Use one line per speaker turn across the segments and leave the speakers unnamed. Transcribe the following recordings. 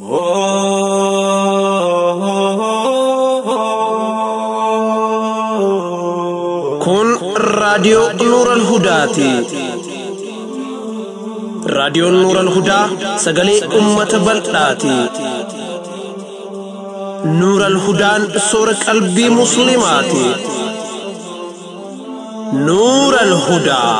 Kun raadiyoo Nuuran Hudaati. Raadiyoon Nuuran Hudaa sagalee uummata bal'aati. Nuuran Hudaan soora qalbii Musliimaati. Nuuran Hudaa.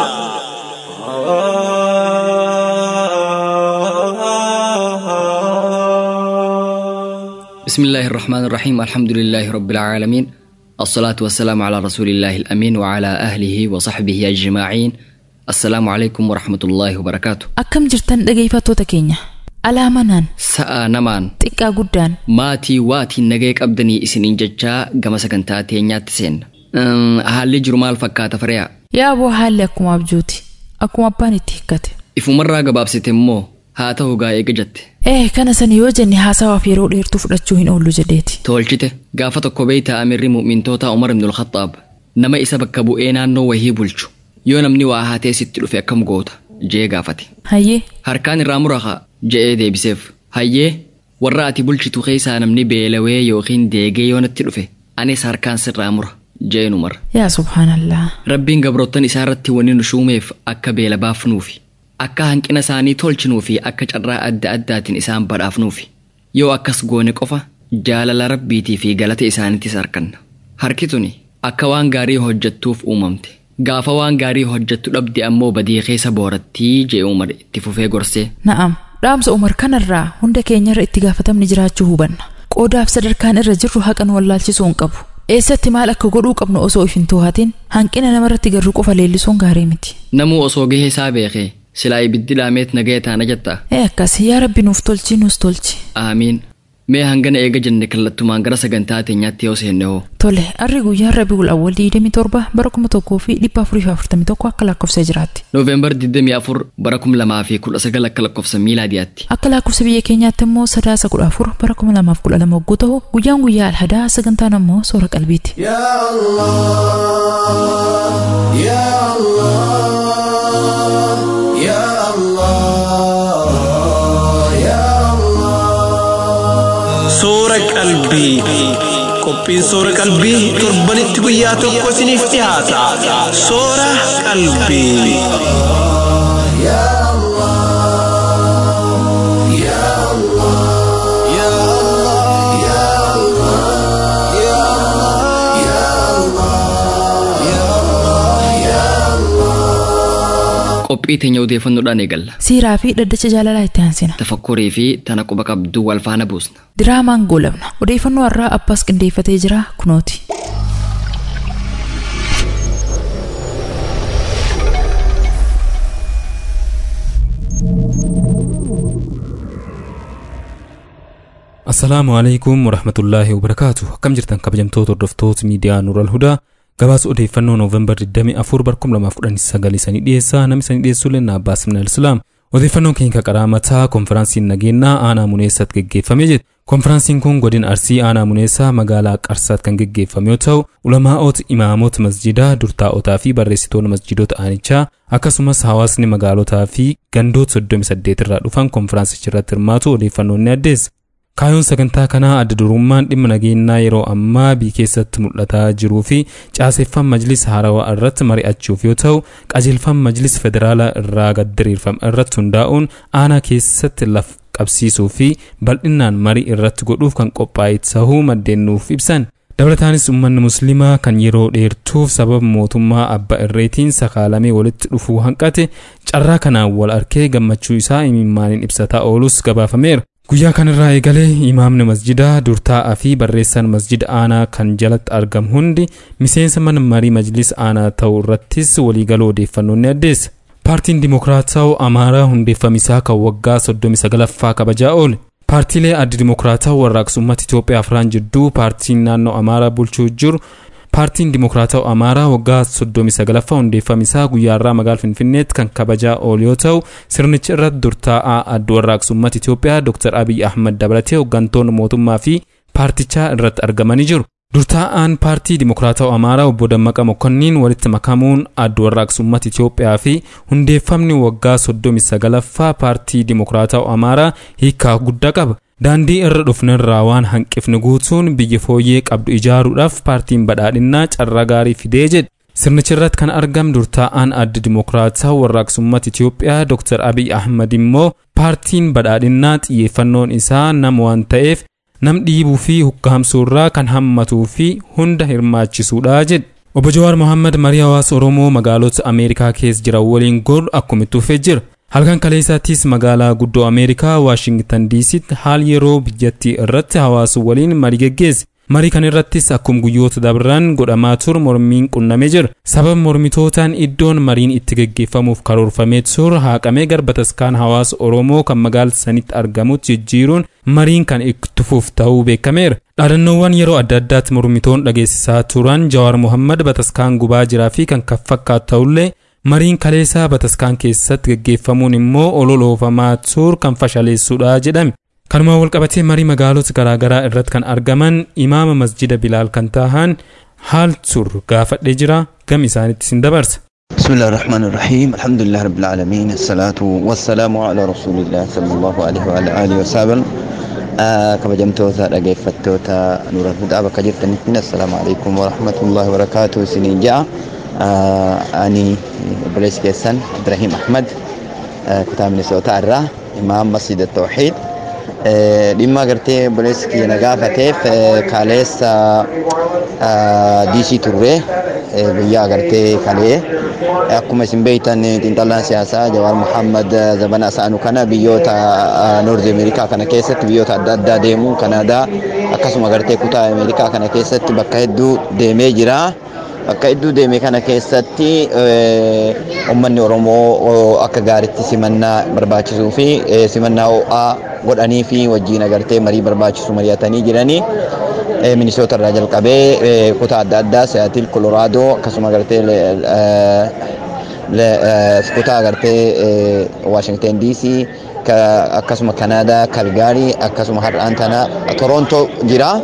بسم الله الرحمن الرحيم الحمد لله رب العالمين الصلاة والسلام على رسول الله الأمين وعلى أهله وصحبه أجمعين السلام عليكم ورحمة الله وبركاته
Akkam jirtan dhaggeeffattoota keenya. Alaamanaan
سأ نمان
xiqqaa guddaan
maatii waatiin nagee qabdanii isiniin jechaa gama sagantaa teenyaatti seenna. Eem, Haalli jiru maal fakkaata fariyaa?
yaa boo haalli akkuma abjuuti. Akkuma abbaan itti hikkate.
Ifumarraa gabaabsite immoo haa ta'u gaa eega jette.
Eh kana sani yoo jenne haasawaaf yeroo dheertuu fudhachuu hin oollu jedheeti.
Tolchite gaafa tokko beeytaa amirri mu'mintoota Umar ibn al-Khattaab nama isa bakka bu'ee naannoo wahii bulchu yoo namni waa haatee sitti dhufe akkam goota jee gaafate.
Hayyee
Harkaan irraa muraqa je'ee deebiseef. Hayyee warra ati bulchitu keessaa namni beelawee yookiin deegee yoo natti dhufe anis harkaan sirraa mura jeen Umar.
yaa subhaanallaa.
Rabbiin gabroottan isaa irratti wanni nu shuumeef akka beela baafnuufi akka hanqina isaanii tolchinuufi akka carraa adda addaatiin isaan badhaafnuufi yoo akkas goone qofa jaalala rabbiitii fi galata isaaniittis arganna. Harki tuni akka waan gaarii hojjettuuf uumamte. Gaafa waan gaarii hojjettu dhabde ammoo badii keessa boorattii jee Umar itti fufee gorsee.
Na'am dhaamsa Umar kanarraa hunda keenyarra itti gaafatamni jiraachuu hubanna. Qoodaaf sadarkaan irra jirru haqa nu wallaalchisuu hin qabu. Eessatti maal akka godhuu qabnu osoo if hin to'atin hanqina namarratti garuu qofa leellisuun gaarii miti.
Namuu osoo gahee isaa beekee silaa ibiddi dhaameet nagaya taana jettaa.
Ee akkas yaa rabbi nuuf tolchi nuus tolchi.
Aamiin. Mee hangana eega jenne kallattumaan gara sagantaa teenyaatti yoo seenne hoo.
Tole harri guyyaa Rabiul Awwal 27 bara 1441 akka lakkoofsa jiraatti.
Nooveembar 24 bara 2019 akka lakkoofsa miilaadiyaatti.
Akka lakkoofsa biyya keenyaatti immoo sadaasa 14 bara 2012 hogguu ta'u guyyaan guyyaa alhadaa sagantaan ammoo soora qalbiiti.
يا الله يا الله يا الله
Suura qalbii. Qophiin suura qalbii torbanitti guyyaa tokko isiniif dhiyaata. Suura qalbii.
يا الله يا الله يا الله يا الله يا الله يا الله يا الله
Qophii teenya odeeffannoodhaan eegalla.
Siiraa fi dhaddacha jaalalaa itti aansina.
Tafakkurii fi tana quba qabduu wal faana buusna.
Diraamaan goolabna. Odeeffannoo har'aa abbaas qindeeffatee jira kunooti.
Assalaamu alaikum warahmatullaahi wabarakaatu akkam jirtan kabajamtoota hordoftoota miidiyaa Nuural Hudaa gabaasa odeeffannoo Nooveembar 24 bara 2019 sanii dhiyeessaa namni sanii dhiyeessuu lenna Abbaas Minal Islaam odeeffannoon keenya qaraa mataa konfiraansiin nageenyaa aanaa muneessatti geggeeffamee jira konfiraansiin kun godina arsii aanaa muneessaa magaalaa qarsaatti kan geggeeffame yoo ta'u ulamaa'oota imaamoota masjidaa durtaa'otaa fi barreessitoota masjidoota aanichaa akkasumas hawaasni magaalotaa fi gandoota 38 irraa dhufan konfiraansicha irratti hirmaatu odeeffannoon ni addeessa. Kaayyoon sagantaa kanaa adda durummaan dhimma nageenyaa yeroo ammaa biyya keessatti mul'ataa jiruu fi caaseffama majlis haarawaa irratti mari'achuuf yoo ta'u qajeelfama majlis federaalaa irraa gad diriirfame irratti hundaa'uun aanaa keessatti lafa qabsiisuu fi bal'inaan marii irratti godhuuf kan qophaa'e ta'uu maddeen nuuf ibsan. Dabalataanis uummanni musliimaa kan yeroo dheertuuf sababa mootummaa abbaa irreetiin sakaalamee walitti dhufuu hanqate carraa kanaan wal arkee gammachuu isaa imimmaaniin ibsataa oolus gabaafameera. Guyyaa kanarraa eegalee imaamni masjidaa durtaa'aa fi barreessaan masjida aanaa kan jalatti argamu hundi miseensa mana marii majlis aanaa ta'uu irrattis waliigaluu odeeffannoo ni addeessa. Paartiin Dimokiraatawaa Amaaraa hundeeffamisaa kan waggaa 39ffaa kabajaa oole. Paartiilee addi Dimokiraatawaa warraaqsummaatti Itoophiyaa afraan jidduu paartiin naannoo Amaaraa bulchuu jiru paartiin Dimokiraatawaa Amaaraa waggaa 39ffaa hundeeffamisaa guyyaarraa magaalaa Finfinneetti kan kabajaa oolu yoo ta'u sirnicha irratti durtaa'aa adda warraaqsummaatti Itoophiyaa Dr. Abiy Ahmad dabalatee hooggantoonni mootummaa fi paartichaa irratti argamanii jiru. Durtaa'aan paartii Dimokiraatawaa Amaaraa obbo Dammaqa Mokonniin walitti makamuun adda warraaqsummaatti Itoophiyaa fi hundeeffamni waggaa 39ffaa paartii Dimokiraatawaa Amaaraa hiikaa guddaa qaba. daandii irra dhufnerraa waan hanqifne guutuun biyya fooyyee qabdu ijaaruudhaaf paartiin badhaadhinnaa carraa gaarii fidee jedhe sirnichirratti kan argam durtaa'aan adda dimokiraataa warraaqsummaata Itiyoophiyaa Dr. Abiy Ahmad immoo paartiin badhaadhinnaa xiyyeeffannoon isaa nama waan ta'eef nam dhiibuu fi hukkaamsuurraa kan hammatuu fi hunda hirmaachisuudha jedhe. Obbo Jawaar Mohaammed marii hawaasa Oromoo magaalota Ameerikaa keessa jiran waliin godhu akkuma tuufee jira. Halkan kaleessaattis magaalaa guddoo Ameerikaa Waashingtan DC'tti haal yeroo biyyattii irratti hawaasa waliin marii geggeesse. Marii kan irrattis akkuma guyyoota dabran godhamaa ture mormiin qunnamee jira. Sababa mormitootaan iddoon mariin itti geggeeffamuuf karoorfamee ture haqamee garba taskaan hawaasa Oromoo kan magaalaa sanitti argamutti jijjiiruun mariin kan itti fufu ta'uu beekameera. Dhaadannoowwan yeroo adda addaatti mormitoon dhageessisaa turan Jawaar Mohammad bataskaan gubaa jiraa fi kan kan fakkaatu ta'ullee mariin kaleessaa bataskaan keessatti geggeeffamuun immoo ololoofamaa ture kan fashaleessuudha jedhame. Kanumaan walqabatee marii magaalota garaagaraa irratti kan argaman imaama masjida Bilaal kan tahan haal tur gaafadhee jira gam isaanitti sin dabarsa.
بسم الله الرحمن الرحيم الحمد لله رب العالمين الصلاة والسلام على رسول الله صلى الله عليه وعلى آله وسلم kabajamtoota dhageeffattoota nuura hudaa bakka jirtanitti assalaamu alaikum warahmatullahi wabarakaatu isiniin ja'a ani obboleessi keessan Ibrahim Ahmad kutaa Minisootaa irraa imaam masjida Tawxiid dhimma agartee obboleessi kiyya na gaafateef kaleessa diisii turre guyyaa agartee kalee akkuma isin beektan xiinxalaan siyaasaa Jawaar Muhammad zabana isaanu kana biyyoota Noorzi Ameerikaa kana keessatti biyyoota adda addaa deemuun Kanaadaa akkasuma agartee kutaa Ameerikaa kana keessatti bakka hedduu deemee jira. Bakka hedduu deeme kana keessatti uummanni Oromoo akka gaaritti simannaa barbaachisuu fi simannaa ho'aa godhanii fi wajjin agartee marii barbaachisu mari'atanii jiranii. Minisoota irraa jalqabee kutaa adda addaa Siyaatil, Kolooraadoo akkasuma agartee kutaa agartee Waashingten DC akkasuma Kanaadaa, Kalgaarii akkasuma har'aan tana Torontoo jira.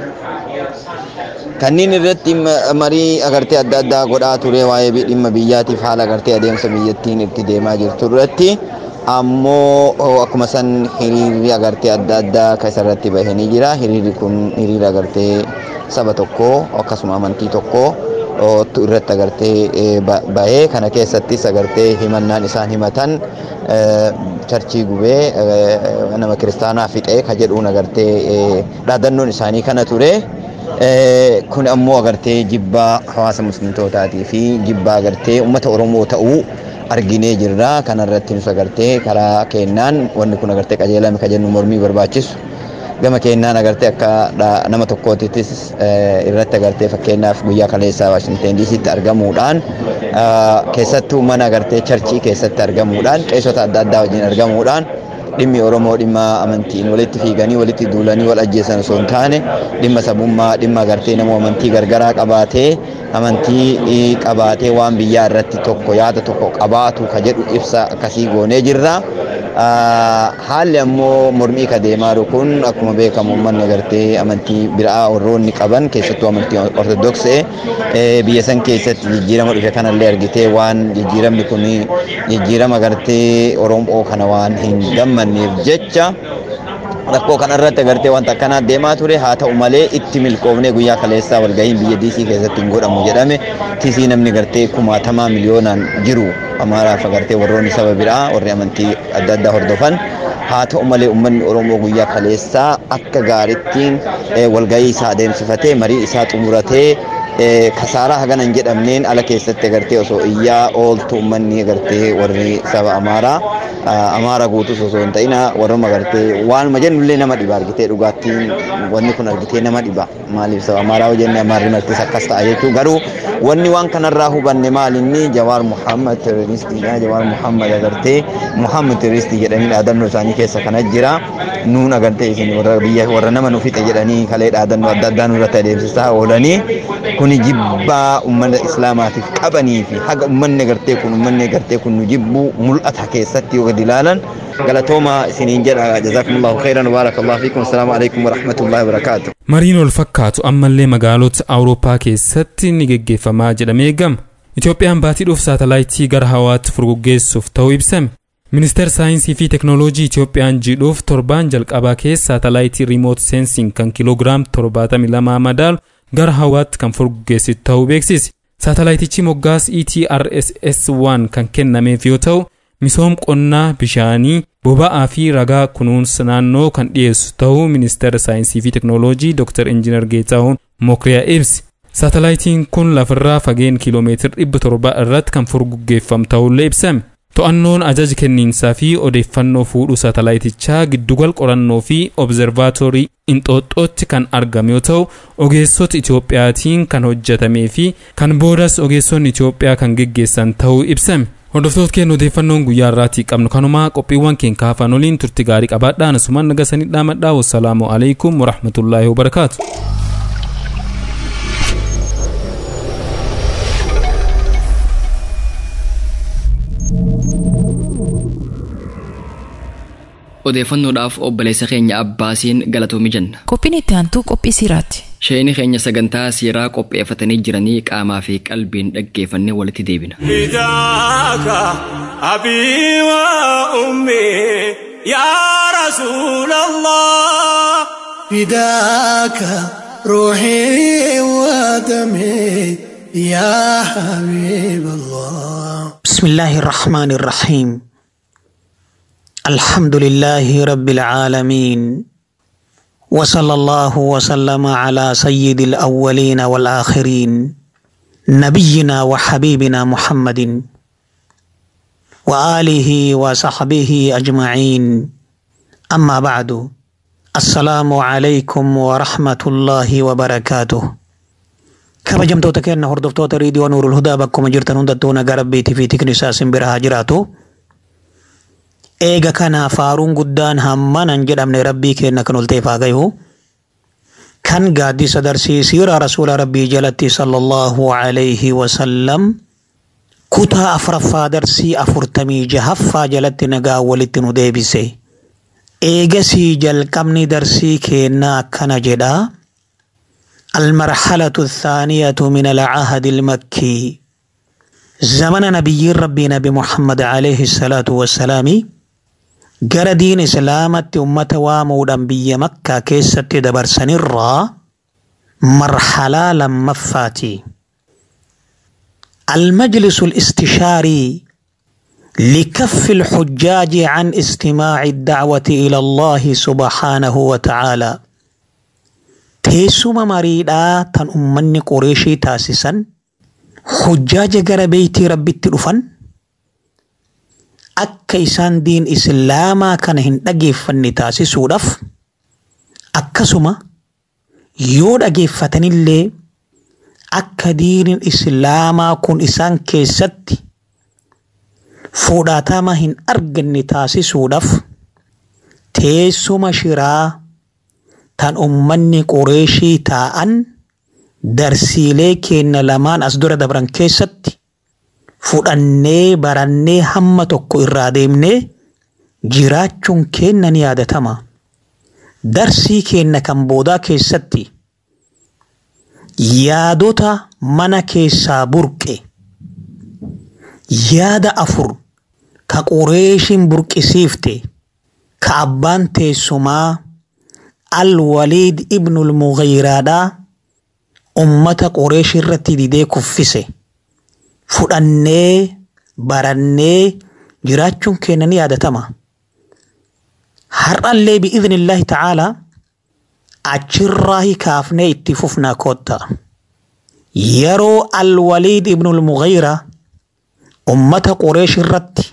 kanneen irratti marii agartee adda addaa godhaa ture waa'ee dhimma biyyaatiif haala agartee adeemsa biyyattiin itti deemaa jirtu irratti ammoo akkuma san hiriirri agartee adda addaa kan isarratti bahanii jira hiriirri kun hiriira agartee saba tokko akkasuma amantii tokko irratti agartee bahee kana keessattis agartee himannaan isaan himatan charchii gubee nama kiristaanaa fixee ka jedhuun agartee dhaadannoon isaanii kana ture. kun ammoo agartee jibbaa hawaasa muslimtootaatii fi jibbaa agartee uummata oromoo ta'uu arginee jirra kanarratti nus agartee karaa kennaan wanni kun agartee qajeelame ka jennu mormii barbaachisu gama kennaan agartee akka nama tokkootittis irratti agartee fakkeenyaaf guyyaa kaleessaa waashingten diisitti argamuudhaan keessattuu mana agartee charchii keessatti argamuudhaan qeessota adda addaa wajjin argamuudhaan dhimmi Oromoo dhimma amantiin walitti fiiganii walitti duulanii wal ajjeesan osoo hin taane dhimma sabummaa dhimma agartee nama amantii gargaraa qabaatee amantii qabaatee waan biyyaa irratti tokko yaada tokko qabaatu ka jedhu ibsa akkasii goonee jirra. Haalli ammoo mormii ka deemaa jiru kun akkuma beekamu uummanni agartee amantii biraa warroonni qaban keessattuu amantii ortodoksee biyya san keessatti jijjiirama dhufe kanallee argitee waan jijjiiramni kun jijjiirama agartee Oromoo kana waan hin gammanneef jecha rakkoo kanarratti agartee wanta akkanaa deemaa ture haa ta'u malee itti milkoofnee guyyaa kaleessaa walgahiin biyya diisii keessatti hin godhamu jedhame tisii namni gartee kumaatamaa miliyoonaan jiru amaaraaf agartee warroonni saba biraa warri amantii adda addaa hordofan haa ta'u malee uummanni Oromoo guyyaa kaleessaa akka gaarittiin walgahii isaa adeemsifatee marii isaa xumuratee kasaaraa hagana hin jedhamneen ala keessatti agartee osoo iyyaa ooltu uummanni agartee warri saba amaaraa amaara guutus osoo hin ta'in warruma agartee waanuma jennullee nama dhiba argitee dhugaattiin wanni kun argitee nama dhiba maaliif saba amaaraa hojjenne amaarri martis akkas ta'a jechuu garuu wanni waan kanarraa hubanne maalinni jawaar muhammad terroristiidha jawaar muhammad agartee muhammad terroristii jedhanii dhaadannoo isaanii keessa kana jira nuun agartee isin warra biyya warra nama nu fixe jedhanii kalee dhaadannoo adda addaa nurratti adeemsisaa oolanii kuni jibbaa ummata islaamaatiif qabanii fi haga ummanni agartee kun ummanni agartee kun nu jibbuu mul'ata keessatti yoo gadi ilaalan galatooma isiniin jedha jazakumullahu khairan baarakallahu fiikum assalaamu alaikum warahmatullahi wabarakaatu
Mariin ol fakkaatu ammallee magaalota Awurooppaa keessatti ni geggeeffamaa jedhamee eegama. Itoophiyaan baatii dhuuf saatalaayitii gara hawaatti furguggeessuuf ta'uu ibsame. Ministeer saayinsii fi teknooloojii Itiyoophiyaan jidhuuf torbaan jalqabaa keessa saatalaayitii riimoot seensiin kan kiiloogiraam 72 madaalu gara hawaatti kan furguggeessitu ta'uu beeksise. Saatalaayitichi moggaas ETRSS-1 kan kennameef yoo ta'u, misoom qonnaa bishaanii, boba'aa fi ragaa kunuunsa naannoo kan dhiyeessu ta'uu ministeera saayinsii fi teknooloojii Dr. Injiinar Geetaahuun Mokriyaa ibsi. Saatalaayitiin kun lafarraa fageen kiiloomeetira dhibba torba irratti kan furguggeeffamu ta'ullee ibsame. To'annoon ajaja kenniinsaa fi odeeffannoo fuudhuu saatalaayitichaa giddugal qorannoo fi obzervaatoorii Inxooxxootti kan argame yoo ta'u, ogeessota Itiyoophiyaatiin kan hojjetamee fi kan boodas ogeessonni Itiyoophiyaa kan geggeessan ta'uu ibsame. Hordoftoota keenya odeeffannoon guyyaa irraatii qabnu kanumaa qophiiwwan keenya kaafan oliin turti gaarii qabaadhaa nasumaan nagasanii dhaamadhaa wassalaamu alaikum warahmatullaahi wabarakaatu.
odeeffannoodhaaf obboleessa keenya abbaasiin galatoomii jenna.
Qophiin itti aantuu qophii siiraati.
Sheeyini keenya sagantaa siiraa qopheeffatanii jiranii qaamaa fi qalbiin dhaggeeffannee walitti deebina.
فداك أبي وأمي يا رسول الله
فداك روحي ودمي يا حبيب الله
بسم الله الرحمن الرحيم الحمد لله رب العالمين وصلى الله وسلم على سيد الأولين والآخرين نبينا وحبيبنا محمد وآله وصحبه أجمعين أما بعد السلام عليكم ورحمة الله وبركاته kabajamtoota keenya hordoftoota riidiyoo nuurul hudaa bakkuma jirtan hundattuu nagaa rabbiitii fi tikni isaa simbira jiraatu. Eega kana faaruun guddaan hammanan jedhamne rabbii keenya kan ol ta'eef haa gayu. Kan gaaddisa darsiisiira rasuula rabbii jalatti sallallahu alayhi wasallam kutaa afuraffaa darsii afurtamii jahaffaa jalatti nagaa walitti nu deebise. Eegasii jalqabni darsii keenyaa akkana jedhaa. المرحلة الثانية من العهد المكي زمن نبي ربي نبي محمد عليه الصلاة والسلام جرى دين إسلامة أمة وامودا بي مكة كيسة دبر سنرى مرحلة لما فاتي المجلس الاستشاري لكف الحجاج عن استماع الدعوة إلى الله سبحانه وتعالى teessuma mariidhaa tan ummanni qoreeshii taasisan hujjaaja gara beeytii rabbitti dhufan akka isaan diin islaamaa kana hin dhageeffanne taasisuudhaaf akkasuma yoo dhageeffatanillee akka diinin islaamaa kun isaan keessatti fudhatama hin arganne taasisuudhaaf teessuma shiraa tan ummanni qoreeshii taa'an darsiilee keenya lamaan as dura dabran keessatti fudhannee barannee hamma tokko irraa deemnee jiraachuun keenya ni yaadatama. Darsii keenya kan boodaa keessatti yaadota mana keessaa burqe yaada afur ka qoreeshiin burqisiifte ka abbaan teessumaa الوليد ابن المغيرة أمة قريش الرتي دي كفسه فدني برني جراتشون كينني هذا تما هر اللي بإذن الله تعالى أجراه كافني اتففنا كوتا يرو الوليد ابن المغيرة أمة قريش الرتي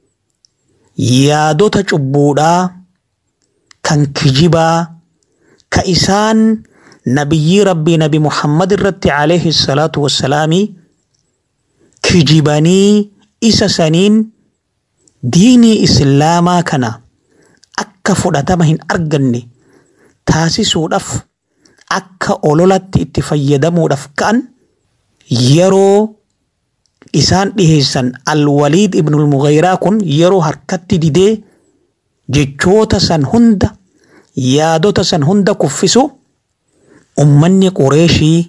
يادو تجبودا كان كجبا ka isaan nabiyyi rabbii nabi muhammad irratti alayhi salaatu wassalaami kijibanii isa saniin diinii islaamaa kana akka fudhatama hin arganne taasisuudhaaf akka ololatti itti fayyadamuudhaaf ka'an yeroo isaan dhiheessan alwaliid ibnul mughayraa kun yeroo harkatti didee jechoota san hunda yaadota san hunda kuffisu ummanni qureeshii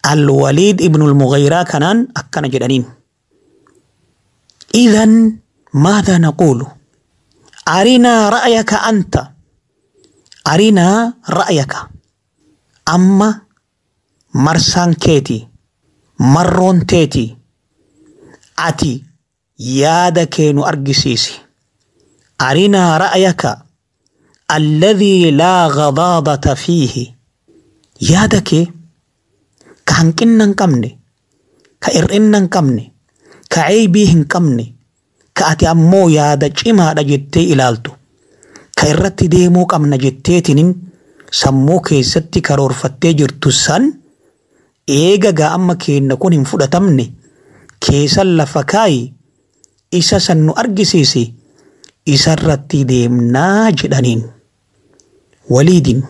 alwaliid ibnul mughayraa kanaan akkana jedhaniin idan ماذا نقول أرنا رأيك أنت أرنا رأيك أما مرسان كيتي مرون تيتي أتي يادا كينو أرجسيسي أرنا رأيك الذي لا غضاضة فيه yaada kee ka hanqinna hin qabne ka hir'inna hin qabne ka ceebii hin qabne ka ati ammoo yaada cimaadha jettee ilaaltu ka irratti deemuu qabna jetteetinin sammuu keessatti karoorfattee jirtu san eega gaa amma keenna kun hin fudhatamne keessan lafa kaayi isa san nu argisiisi isarratti deemnaa jedhaniin waliidin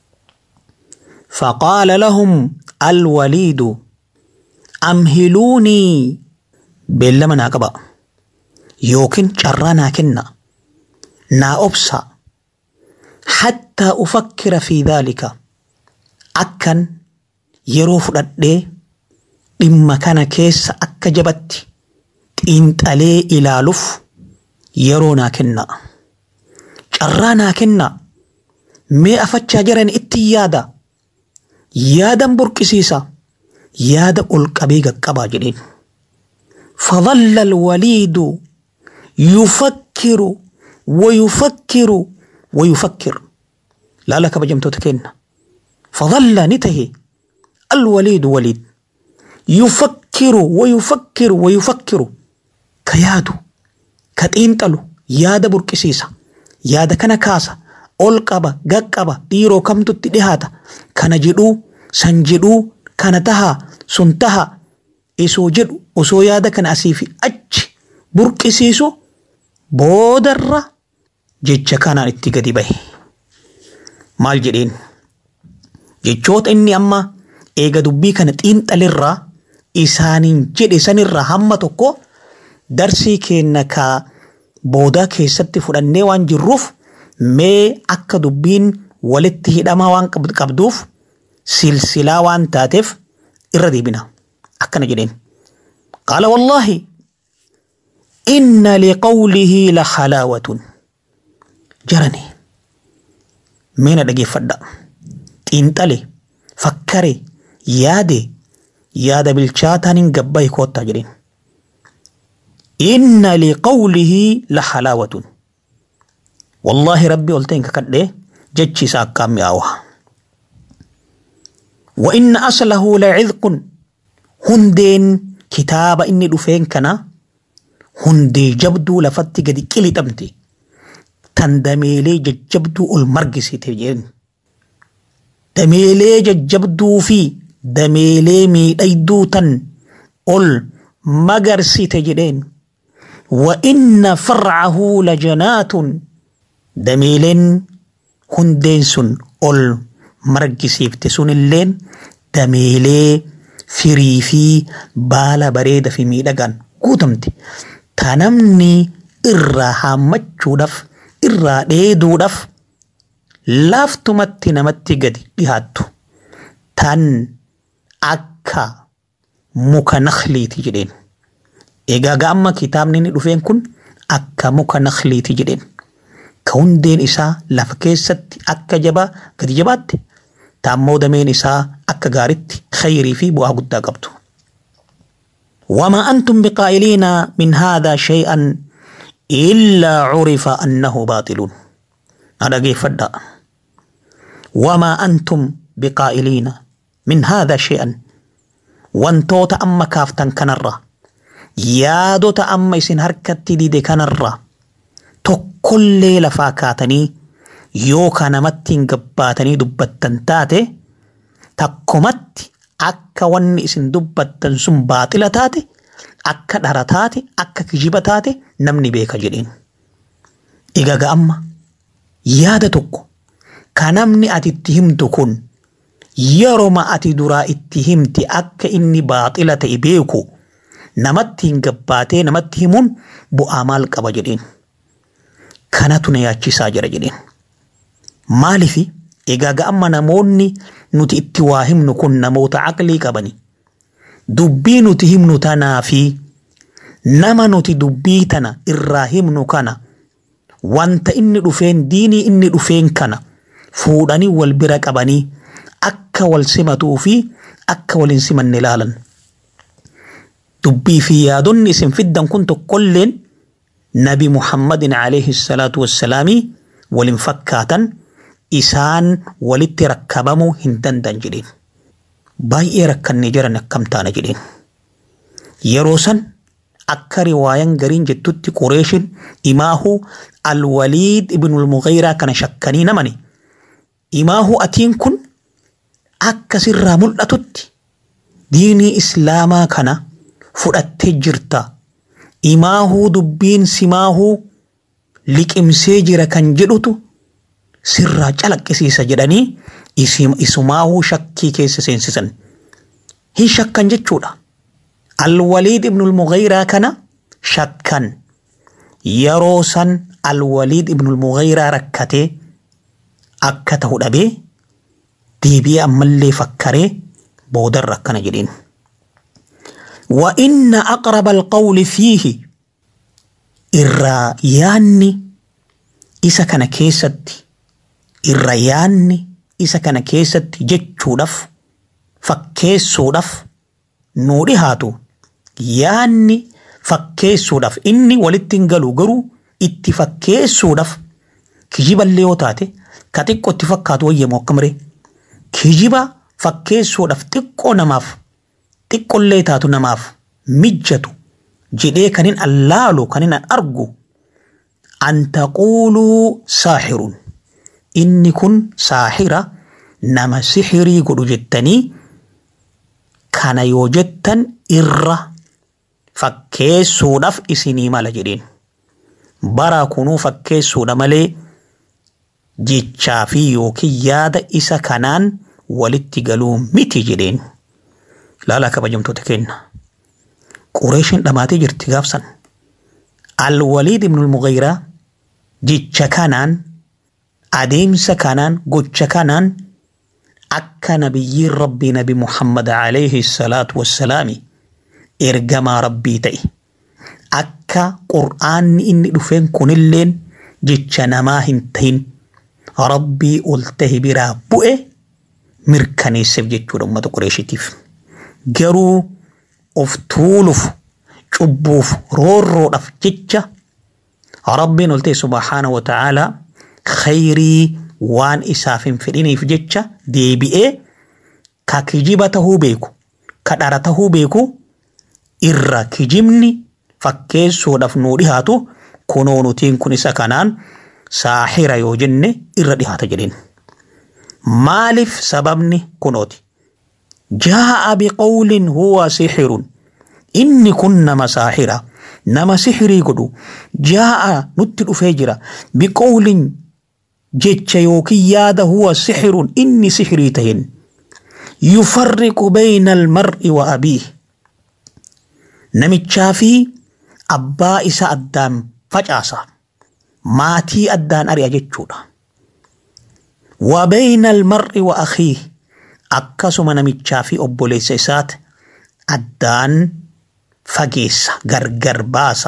فقال لهم الوليد أمهلوني بلما ناقبا يوكن شرانا كنا نا أبسا حتى أفكر في ذلك أكن يروف ردي إما كان كيس أكا جبت إنت عليه إلى لف يرونا كنا شرانا كنا مي أفتشا جرن اتيادا yaadan burqisiisa yaada ol qabee qaqqabaa jedheen. فظل الوليد يفكر ويفكر ويفكر لا لك بجمتو تكين فظل نتهي الوليد وليد يفكر ويفكر ويفكر كيادو كتينتلو يادا بركسيسا يادا كان كاسا ol qaba gad qaba dhiiroo kamtutti dhihaata kana jedhuu san jedhuu kana taha sun taha isoo jedhu osoo yaada kana asii fi achi burqisiisu boodarra jecha kanaan itti gadi bahe maal jedheen jechoota inni amma eega dubbii kana xiinxalirraa isaaniin jedhe sanirraa hamma tokko darsii keenna kaa boodaa keessatti fudhannee waan jirruuf mee akka dubbiin walitti hidhamaa waan qabduuf silsilaa waan taateef irra deebina akkana jedheen qaala wallaahi inna liqawlihi la halaawatun jarani meena dhageeffadha xiinxale fakkare yaade yaada bilchaataan hin gabbahi koottaa jedheen inna liqawlihi la halaawatun والله ربي قلتين ككده جتشي ساكام ياوه وإن أصله لعذق هندين كتاب إني دفين كنا هندي جبدو لفتي قد كلي تمتي تندميلي ججبدو المرقسي تجين دميلي ججبدو في دميلي مي أيدو تن ال مقرسي تجدين وإن فرعه لجنات dameeleen hundeen sun ol margisiifte sunilleen dameelee firii fi baala bareeda fi miidhagaan guutamte ta namni irraa haammachuudhaaf irraa dheeduudhaaf laaftumatti namatti gadi dhihaattu tan akka muka nakliiti jedheen egaa ga'amma kitaabni inni dhufeen kun akka muka nakliiti jedheen ka hundeen isaa lafa keessatti akka jabaa gadi jabaatte taammoo dameen isaa akka gaaritti khayrii fi bu'aa guddaa qabdu. وما أنتم بقائلين من هذا شيئا إلا عرف أنه باطل هذا كيف فدا وما أنتم بقائلين من هذا شيئا وانتو تأما كافتن كنرة يادو تأما يسن هركت دي كنرة tokkollee lafaa kaatanii yookaan namatti hin gabbaatanii dubbattan taate takkumatti akka wanni isin dubbattan sun baaxila taate akka dhara taate akka kijiba taate namni beeka jedheen. Egaa amma yaada tokko ka namni ati itti himtu kun yeroma ati duraa itti himti akka inni baaxila ta'e beeku namatti hin gabbaatee namatti himuun bu'aa maal qaba jedheen. kanatu na yaachisaa jira jedheen. Maaliif egaa amma namoonni nuti itti waa himnu kun namoota aqlii qabani. Dubbii nuti himnu tanaa fi nama nuti dubbii tana irraa himnu kana wanta inni dhufeen diinii inni dhufeen kana fuudhanii wal bira qabanii akka wal simatuu fi akka wal hin simanne ilaalan. Dubbii fi yaadonni isin fiddan kun tokkolleen nabi Muhammadin alayhi salaatu wassalaamii waliin fakkaatan isaan walitti rakkabamuu hin danda'an jedheen. Baay'ee rakkannee jiran akkam taana jedheen. Yeroo san akka riwaayan gariin jettutti Qureeshin imaahu alwaliid ibnul mughayraa kana shakkanii namani. Imaahu atiin kun akka sirraa mul'atutti diinii islaamaa kana fudhattee jirta. Imaahuu dubbiin simaahuu liqimsee jira kan jedhutu sirraa calaqqisiisa jedhanii isumaahuu shakkii keessa seensisan. Hin shakkan jechuudha. Alwaliid ibnul Mughayraa kana shakkan yeroo san Alwaliid ibnul Mughayraa rakkatee akka ta'u dhabee deebi'ee ammallee fakkaree boodarra akkana jedheen. وإن أقرب القول فيه إرى ياني إسا كان كيست إرى ياني إسا كان كيست جتشودف فكيسودف نوري هاتو ياني فكيسودف إني ولتنقلو قرو itti fakkeessuudhaaf kijiba illee yoo taate ka xiqqoo itti fakkaatu wayyamoo akkamree kijiba fakkeessuudhaaf xiqqoo namaaf xiqqollee taatu namaaf mijjatu jedhee kan hin allaalu kan hin argu an taquuluu saaxirun inni kun saaxira nama sixirii godhu jettanii kana yoo jettan irra fakkeessuudhaaf isinii mala jedheen bara kunuu fakkeessuudha malee jechaa fi yookiin yaada isa kanaan walitti galuu miti jedheen. laalaa kabajamtoota keenya. Qureeshin dhamaatee jirti gaafsan. Alwaliid ibnul Mughayraa jecha kanaan adeemsa kanaan gocha kanaan akka nabiyyiin rabbii nabi Muhammad alayhi salaatu wassalaami ergamaa rabbii ta'e akka qur'aanni inni dhufeen kunilleen jecha namaa hin ta'in rabbii ol tahe biraa bu'e mirkaneesseef jechuudha uummata Qureeshitiif. garuu of tuuluuf cubbuuf roorroodhaaf jecha rabbiin ol ta'e subhaana wa ta'aalaa khayrii waan isaaf hin fedhiniif jecha deebi'ee ka kijiba tahuu beeku ka dhara tahuu beeku irra kijibni fakkeessuudhaaf nuu dhihaatu kunoo nutiin kun isa kanaan saaxira yoo jenne irra dhihaata jedheen. Maaliif sababni kunooti? جاء بقول هو سحر إني كن ساحرة نما سحري قدو جاء نتل فجرة بقول جتش يوكي ياد هو سحر إني سحري تهن يفرق بين المرء وأبيه نمي تشافي أبا إسا أدام فجأسا ماتي أدان أريا جتشودا وبين المرء وأخيه akkasuma namichaa fi obboleessa isaati addaan fageessa gargar baasa.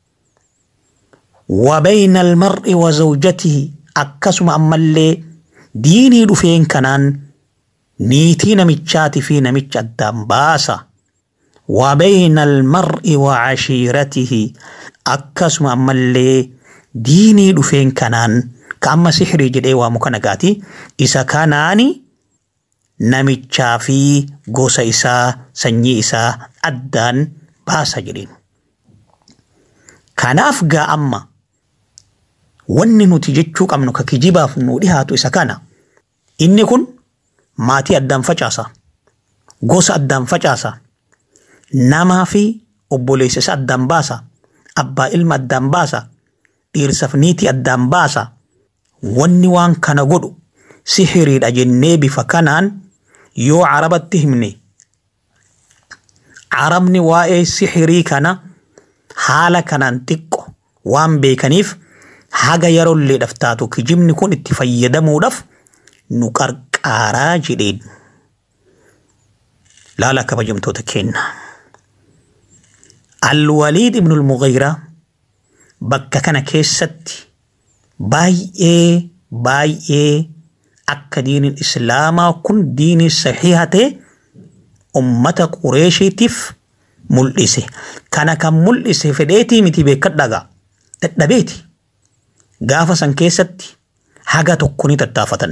Wabayna almar'i wa zawjatihi akkasuma ammallee diinii dhufeen kanaan niitii namichaati fi namicha addaan baasa. Wabayna almar'i wa cashiiratihi akkasuma ammallee diinii dhufeen kanaan ka amma sixrii jedhee waamu kana gaati isa kanaani namichaa fi gosa isaa sanyii isaa addaan baasa jedheen. Kanaaf gaa amma wanni nuti jechuu qabnu ka kijibaaf nu dhihaatu isa kana inni kun maatii addaan facaasa gosa addaan facaasa namaa fi obboleessa isa addaan baasa abbaa ilma addaan baasa dhiirsaaf niitii addaan baasa wanni waan kana godhu sihiriidha jennee bifa kanaan yoo carabatti himne carabni waa'ee sihirii kana haala kanaan xiqqo waan beekaniif haga yeroolleedhaaf taatu kijibni kun itti fayyadamuudhaaf nu qarqaaraa jedheen. Laala kabajamtoota keenya. Alwaliid ibnul Mughayraa bakka kana keessatti baay'ee baay'ee akka diiniin islaamaa kun diinii saxiiha ta'e ummata qureeshiitiif mul'ise. Kana kan mul'ise fedheetii miti beekadhagaa dadhabeeti. Gaafa san keessatti haga tokko ni tattaafatan.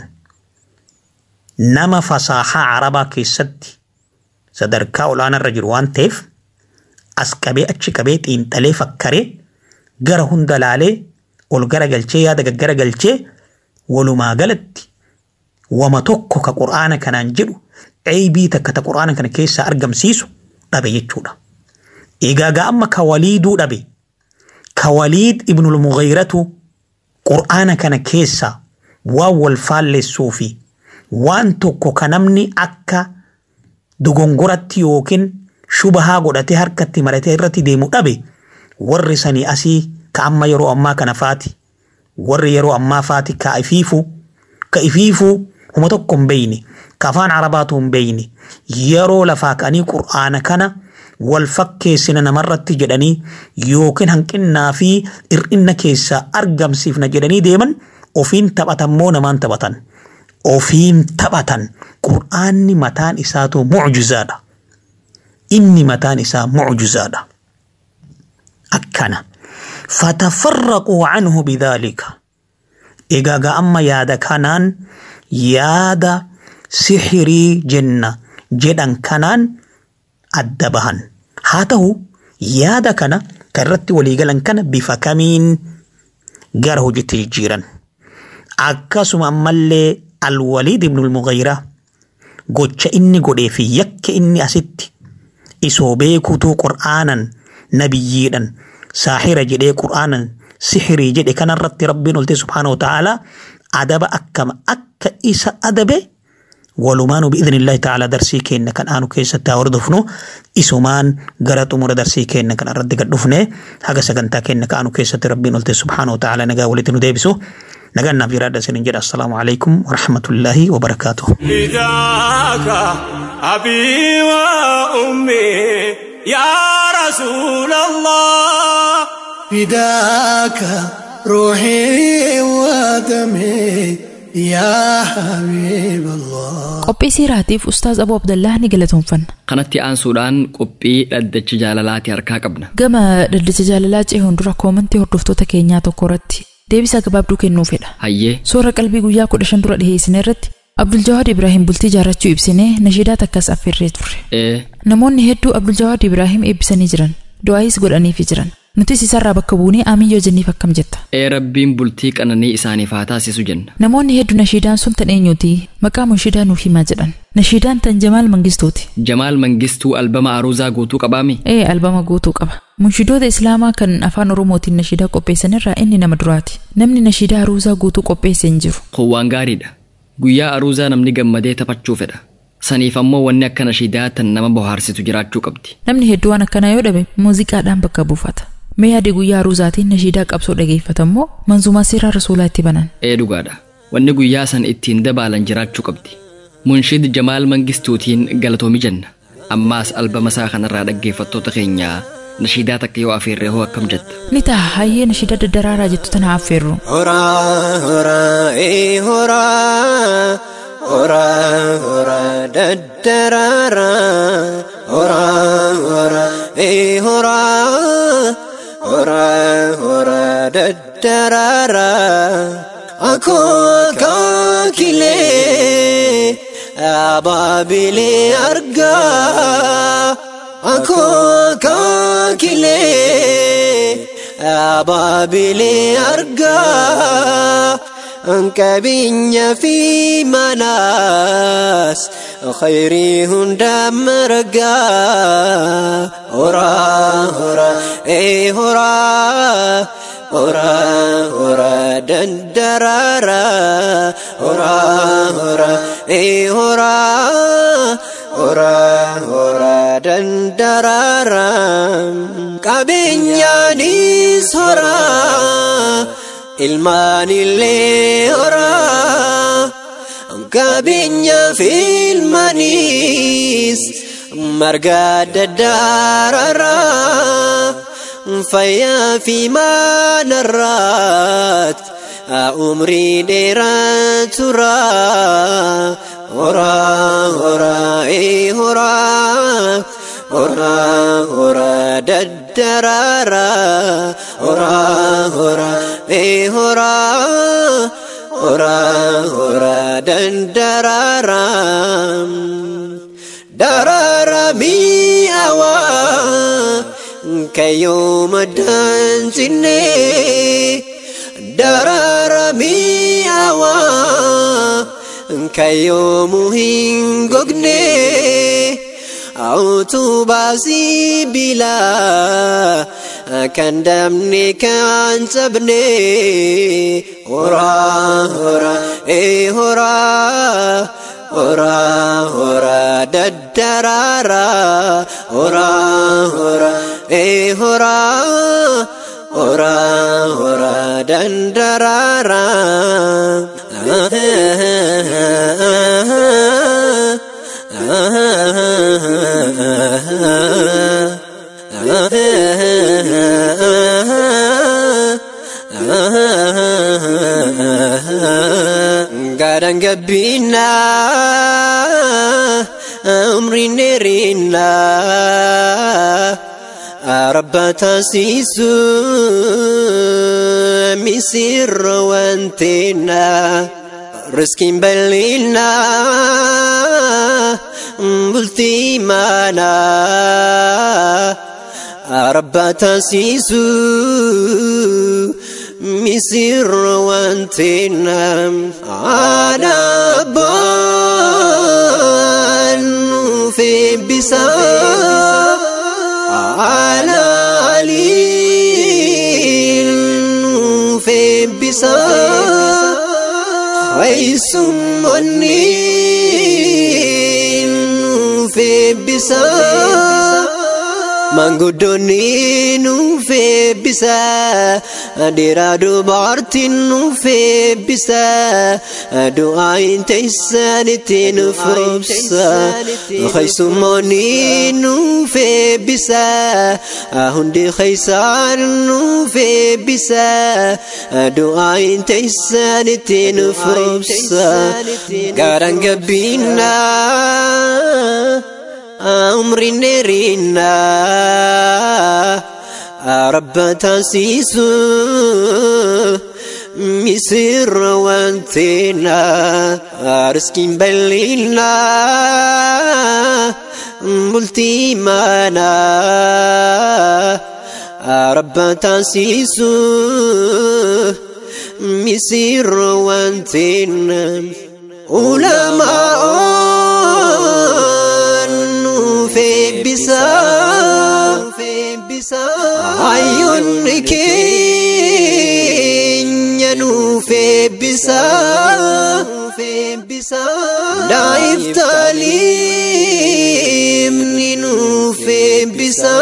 Nama fasaahaa arabaa keessatti sadarkaa olaanarra jiru waan ta'eef as qabee achi qabee xiinxalee fakkaree gara hunda laalee ol gara galchee yaada gaggara galchee walumaa galatti wama tokko ka qur'aana kanaan jedhu ceebii takka ta qur'aana kana keessaa argamsiisu dhabe jechuudha. Egaa amma ka waliiduu dhabe ka waliid ibnul mughayratu qur'aana kana keessaa waan wal faallessuu fi waan tokko ka namni akka dogongoratti yookiin shubahaa godhatee harkatti maratee irratti deemu dhabe warri sanii asii ka amma yeroo ammaa kana faati warri yeroo ammaa faati ka ifiifu ka ifiifu huma tokko hin beeyne ka afaan arabaatu hin beeyne yeroo lafaa ka'anii qur'aana kana wal fakkeessina namarratti jedhanii yookiin hanqinnaa fi hir'inna keessaa argamsiifna jedhanii deeman ofiin taphatan moo namaan taphatan ofiin taphatan qur'aanni mataan isaatu mucjizaadha inni mataan isaa mucjizaadha akkana fatafarraquu canhu bidaalika egaa amma yaada kanaan yaada sixirii jenna jedhan kanaan adda bahan haa ta'u yaada kana kan irratti waliigalan kana bifa kamiin gara hojiitti jijjiiran akkasuma ammallee alwaliid ibnul mughayraa gocha inni godhee fi yakka inni asitti isoo beekuutuu qur'aanan nabiyyiidhan saaxira jedhee qur'aanan sixirii jedhe kanarratti rabbiin olte subhaanahu wa ta'aalaa adaba akkama akka isa adabe walumaanu biidni illaahi ta'aalaa darsii keenna kan aanu keessatti haa hordofnu isumaan gara xumura darsii keenna kan irratti gad dhufne haga sagantaa keenna kan aanu keessatti rabbiin olte subhaanahu wa ta'aalaa nagaa walitti nu deebisu nagaan naaf jiraadha isinin jedha assalaamu alaikum warahmatullaahi wabarakaatuh
فداك أبي وأمي يا رسول الله
فداك روحي ودمي يا حبيب الله
qophii siiraatiif ustaaz abuu abdallaa ni galatoomfanna
kanatti aansuudhaan qophii dhaddacha jaalalaati harkaa qabna
gama dhaddacha jaalalaa ce'uun dura koomantii hordoftoota keenyaa tokko irratti deebisaa gabaabduu kennuu fedha
hayyee
soora qalbii guyyaa kudha shan dura dhiheessine irratti abduljawaad ibraahim bultii jaarrachuu ibsinee nashiidaa takkas affeerree turre
ee
namoonni hedduu abduljawaad ibraahim eebbisanii jiran du'aayis godhaniifi jiran nutis isarraa bakka buunee amiin yoo jenniif akkam jetta
ee rabbiin bultii qananii isaaniif haa taasisu jenna
namoonni hedduu nashiidaan sun tan eenyuti maqaa munshidaa nuuf himaa jedhan nashiidaan tan jamaal mangistuuti
jamaal mangistuu albama aruuzaa guutuu qabaami
ee albama guutuu qaba munshidoota islaamaa kan afaan oromootiin nashiidaa qopheessanirraa inni nama duraati namni nashiidaa aruuzaa guutuu qopheesse hin jiru
kun waan gaariidha guyyaa aruuzaa namni gammadee taphachuu fedha saniif ammoo wanni akka nashiidaa tan nama bohaarsitu jiraachuu qabdi
namni hedduu waan akkanaa yoo dhabe muuziqaadhaan bakka buufata mee yaade guyyaa aruuzaatiin nashiidaa qabsoo dhageeffatammoo manzumaa seeraa rasuulaa itti banan
ee dhugaadha wanni guyyaa san ittiin dabaalan jiraachuu qabdi munshid jamaal mangistuutiin galatoomi jenna ammaas albama isaa kanarraa dhaggeeffattoota keenyaa nashiidaa takka yoo afeerree hoo akkam jetta
ni ta'a hayyee nashiidaa daddaraaraa jettu tana affeerru
Horaa horaa ee horaa horaa horaa daddaraaraa horaa horaa ee horaa horaa horaa daddaraaraa akkoo kaakilee abaabilee argaa akkoo kaakilee abaabilee argaa qabeenya fi manaas khayrii hunda margaa horaa horaa ee horaa horaa horaa dandaraaraa horaa horaa ee horaa horaa horaa dandaraaraa qabeenyaanis horaa ilmaanillee horaa qabeenya fi ilmaanis marga daddaararraa fayyaa fi maanarraat umrii dheeraa tura horaa horaa ee horaa horaa horaa daddararaa horaa horaa ee horaa horaa horaa daddararaa darara mi'aawaa kayyoo daansinne darara mi'aawaa kayyoo hin gogne utubaasii bilaa kan damne kan cabne horaa horaa ee horaa horaa horaa daddararaa horaa horaa ee horaa horaa horaa daddararaa gaadhaan gabbinaa umriin dheerinaa rabba taasisu misirra wanteenaa riskiin bal'inaa bultii maanaa rabba taasisu misirra wanteenaa aadabbaan nuuf eebbisaa على علي في بسا خيس مني في بسا manguddonni nuuf eebbisa dhiiraa dubartiin nuuf eebbisa du'aayin teessanitti nuuf roobsa keessummoonni nuuf eebbisa hundi keessaan nuuf eebbisa du'aayin teessanitti nuuf roobsa gaaraan gabbinaa umriin dheerinaa rabba taasisu misirra wanteenaa riskiin bal'inaa bultii maanaa rabba taasisu misirra wanteenaa ulamaa feebbisa hayyoonni keenya nu feebbisa daa'iftaliimni nu feebbisa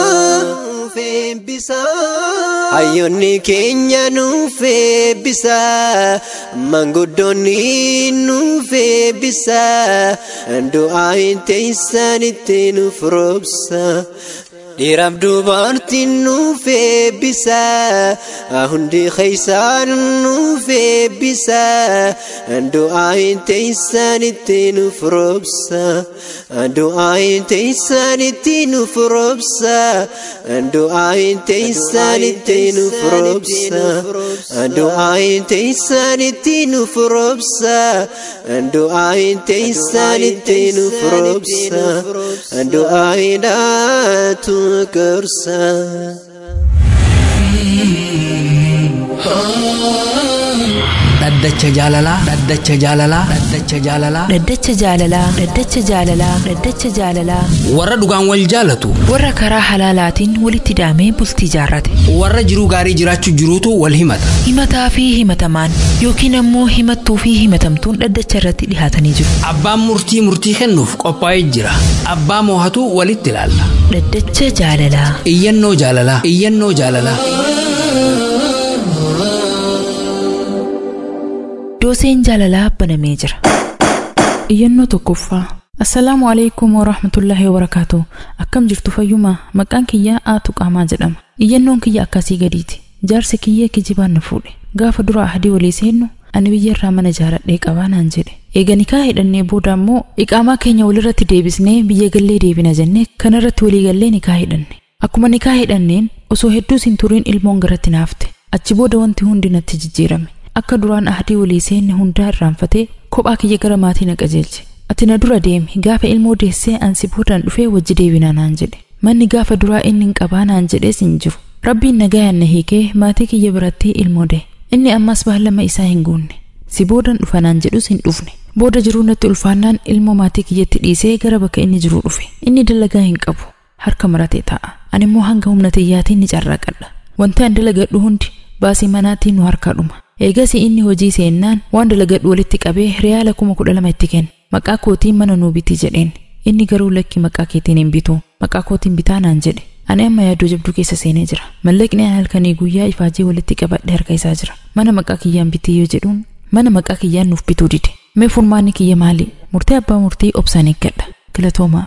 hayyoonni keenya nu feebbisa manguddoonni nu feebbisa du'aayin teessanitti nuuf roobsa dhiiraaf dubartiin nuuf eebbisa hundi keessaan nuuf eebbisa du'aayin teessanitti nuuf roobsa du'aayin teessanitti nuuf roobsa du'aayin teessanitti nuuf roobsa du'aayin teessanitti nuuf roobsa du'aayin teessanitti nuuf roobsa du'aayidhaatu gorsa.
dhaddacha jaalalaa dhaddacha jaalalaa dhaddacha jaalalaa
Dhaddacha jaalalaa Dhaddacha jaalalaa Dhaddacha jaalalaa
warra dhugaan wal jaalatu
warra karaa halaalaatiin walitti hidhamee bultii jaarrate
warra jiruu gaarii jiraachuu jiruutu wal himata
himataa fi himatamaan yookiin ammoo himattuu fi himatamtuun dhaddacha irratti dhihaatanii jiru
abbaan murtii murtii kennuuf qophaa'ee jira abbaa moohatu walitti ilaalla
Dhaddacha jaalalaa
iyyannoo jaalalaa iyyannoo jaalalaa
dooseen jaalalaa banamee jira iyyannoo tokkoffaa Assalaamu alaikum warahmatullaahi wabarakaatu. Akkam jirtu fayyuma maqaan kiyyaa Aatu Qaamaa jedhama. Iyyannoon kiyya akkasii gadiiti. Jaarsi kiyyee kijibaan na fuudhe. Gaafa dura ahadii walii seennu ani biyya irraa mana jaaradhee qabaa naan jedhe. Eega nikaa hidhannee booda ammoo iqaamaa keenya walirratti deebisnee biyya gallee deebina jennee kanarratti walii gallee nikaa hidhanne. Akkuma nikaa hidhanneen osoo hedduus hin turiin ilmoon garatti naafte. Achi booda wanti hundi natti jijjiirame. Akka duraan ahadii walii seenne hundaa irraanfatee kophaa kiyya gara maatii na qajeelche. Ati na dura deemi gaafa ilmoo deessee ansi boodaan dhufee wajji deebina naan jedhe. Manni gaafa duraa inni hin qabaa naan jedhees hin jiru. Rabbiin nagayaan na hiikee maatii kiyya biratti ilmoo dee. Inni ammas baallama isaa hin guunne. Si boodan dhufa naan jedhus hin dhufne. Booda jiruu natti ulfaannaan ilmoo maatii kiyyatti dhiisee gara bakka inni jiruu dhufe. Inni dalagaa hin qabu. Harka maratee taa'a. Ani immoo hanga humna tiyyaatiin ni carraaqadha. Wanti an dalagadhu hundi baasii manaatiin nu harkaa dhuma. Eegas inni hojii seennaan waan dalagadhu walitti qabee riyaala kuma kudha lama itti kenne. Maqaa kootiin mana nuu biti jedheen. Inni garuu lakki maqaa keetiin hin bitu. Maqaa kootiin bitaa naan jedhe. Ani amma yaaddoo jabduu keessa seenee jira. Mallaqni an halkanii guyyaa ifaajee walitti qabadhe harka isaa jira. Mana maqaa kiyyaan bitee yoo jedhuun mana maqaa kiyyaan nuuf bituu dide. Mee furmaanni kiyya maali? Murtee abbaa murtii obsaan eeggadha. Galatoomaa.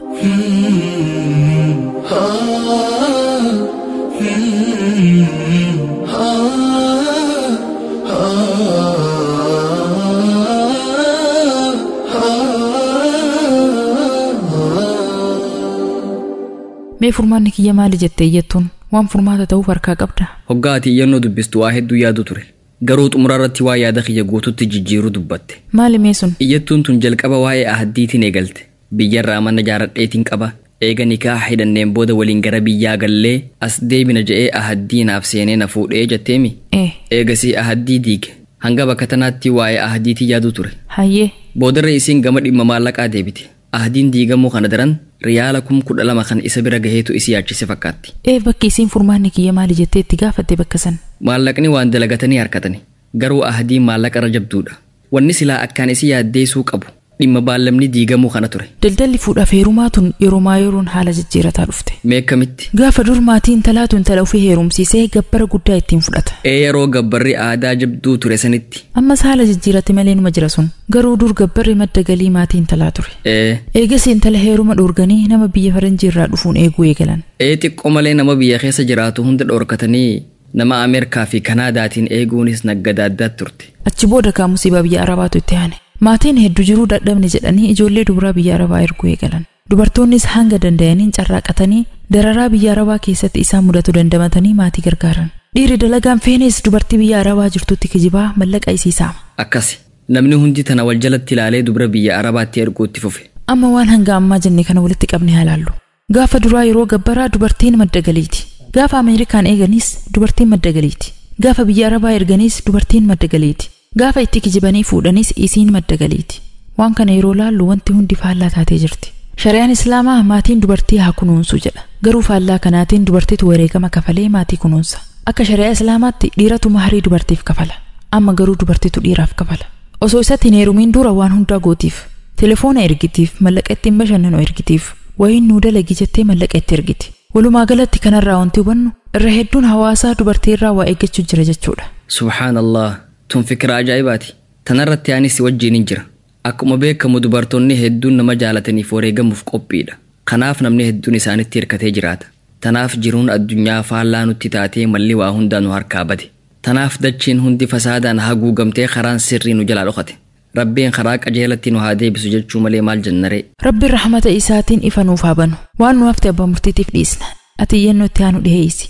Mee furmaanni kiyya maali jettee iyyattuun waan furmaata ta'uuf harkaa qabda.
Hoggaa ati iyyannoo dubbistu waa hedduu yaadu ture. Garuu xumura irratti waa yaada kiyya guututti jijjiiruu dubbatte.
Maali mee sun?
Iyyattuun tun jalqaba waa'ee ahaddiitiin eegalte. Biyyarraa mana jaaradheetiin qaba. Eega nikaa hidhanneen booda waliin gara biyyaa gallee as deebina je'ee ahaddii naaf seenee na fuudhee jetteemi.
Ee.
Eegasii ahaddii diige. Hanga bakka tanaatti waa'ee ahaddiitii yaadu ture.
Hayyee.
Boodarra isiin gama dhimma maallaqaa deebite. Ahadiin diigamuu kana daran riyaala kum kudha lama kan isa bira gaheetu isi yaachise fakkaatti.
Ee bakki isiin furmaanni kiyya maali jettee itti gaafatte bakka san.
Maallaqni waan dalagatanii harkatani. Garuu ahadiin maallaqa irra jabduudha. Wanni silaa akkaan isi yaaddeessuu qabu. Dhimma baallamni diigamuu kana ture.
Daldalli fuudhaaf heerumaa tun yeroomaa yeroon haala jijjiirataa dhufte.
Mee akkamitti?
Gaafa dur maatiin talaatu intala ofii heerumsiisee gabbara guddaa ittiin fudhata.
Ee yeroo gabbarri aadaa jabduu ture sanitti.
Ammas haala jijjiirate malee numa jira sun. Garuu dur gabbarri madda galii maatii intalaa ture.
Ee.
Eegas intala heeruma dhoorganii nama biyya faranjii irraa dhufuun eeguu eegalan.
Ee xiqqoo malee nama biyya keessa jiraatu hunda dhoorkatanii nama Ameerikaa fi Kanaadaatiin eeguunis naggada addaatti turte.
Achi booda kaa musiibaa biyya Arabaatu itti aane. Maatiin hedduu jiruu dadhabne jedhanii ijoollee dubaraa biyya Arabaa erguu eegalan. Dubartoonnis hanga danda'aniin carraaqatanii dararaa biyya Arabaa keessatti isaan mudatu dandamatanii maatii gargaaran. Dhiirri dalagaan feenes dubartii biyya Arabaa jirtutti kijibaa mallaqa isii saama.
Akkasi. Namni hundi tana wal jalatti ilaalee dubara biyya Arabaatti erguu itti fufe.
Amma waan hanga ammaa jenne kana walitti qabne halaallu. Gaafa duraa yeroo gabbaraa dubartiin madda galiiti. Gaafa Ameerikaan eeganis dubartiin madda galiiti. Gaafa biyya Arabaa erganis dubartiin madda galiiti. Gaafa itti kijibanii fuudhanis isiin madda galiiti. Waan kana yeroo laallu wanti hundi faallaa taatee jirti. Shari'aan Islaamaa maatiin dubartii haa kunuunsu jedha. Garuu faallaa kanaatiin dubartiitu wareegama kafalee maatii kunuunsa. Akka shari'aa Islaamaatti dhiiratu maharii dubartiif kafala. Amma garuu dubartiitu dhiiraaf kafala. Osoo isatti hin heerumiin dura waan hundaa gootiif. Telefoona ergitiif, mallaqa ittiin bashannanu ergitiif, wayiin nuu dalagi jettee mallaqa itti ergiti. Walumaa galatti kanarraa wanti hubannu irra hedduun hawaasaa dubartii irraa waa eeggachuu jira jechuudha.
Subhaanallah. Tun fikira ajaa'ibaati. Tanarratti anis wajjin hin jira. Akkuma beekamu dubartoonni hedduun nama jaalataniif wareegamuuf qophiidha. Kanaaf namni hedduun isaanitti hirkatee jiraata. Tanaaf jiruun addunyaa faallaa nutti taatee malli waa hundaa nu harkaa bade. Tanaaf dachiin hundi fasaadaan haguugamtee karaan sirrii nu jalaa dhokate. Rabbiin karaa qajeelatti nu haa deebisu jechuu malee maal jennaree.
Rabbiin rahmata isaatiin ifa nuuf haa banu. Waan nu hafte abbaa murtiitiif dhiisna. Ati iyyannoo itti aanu dhiheessi.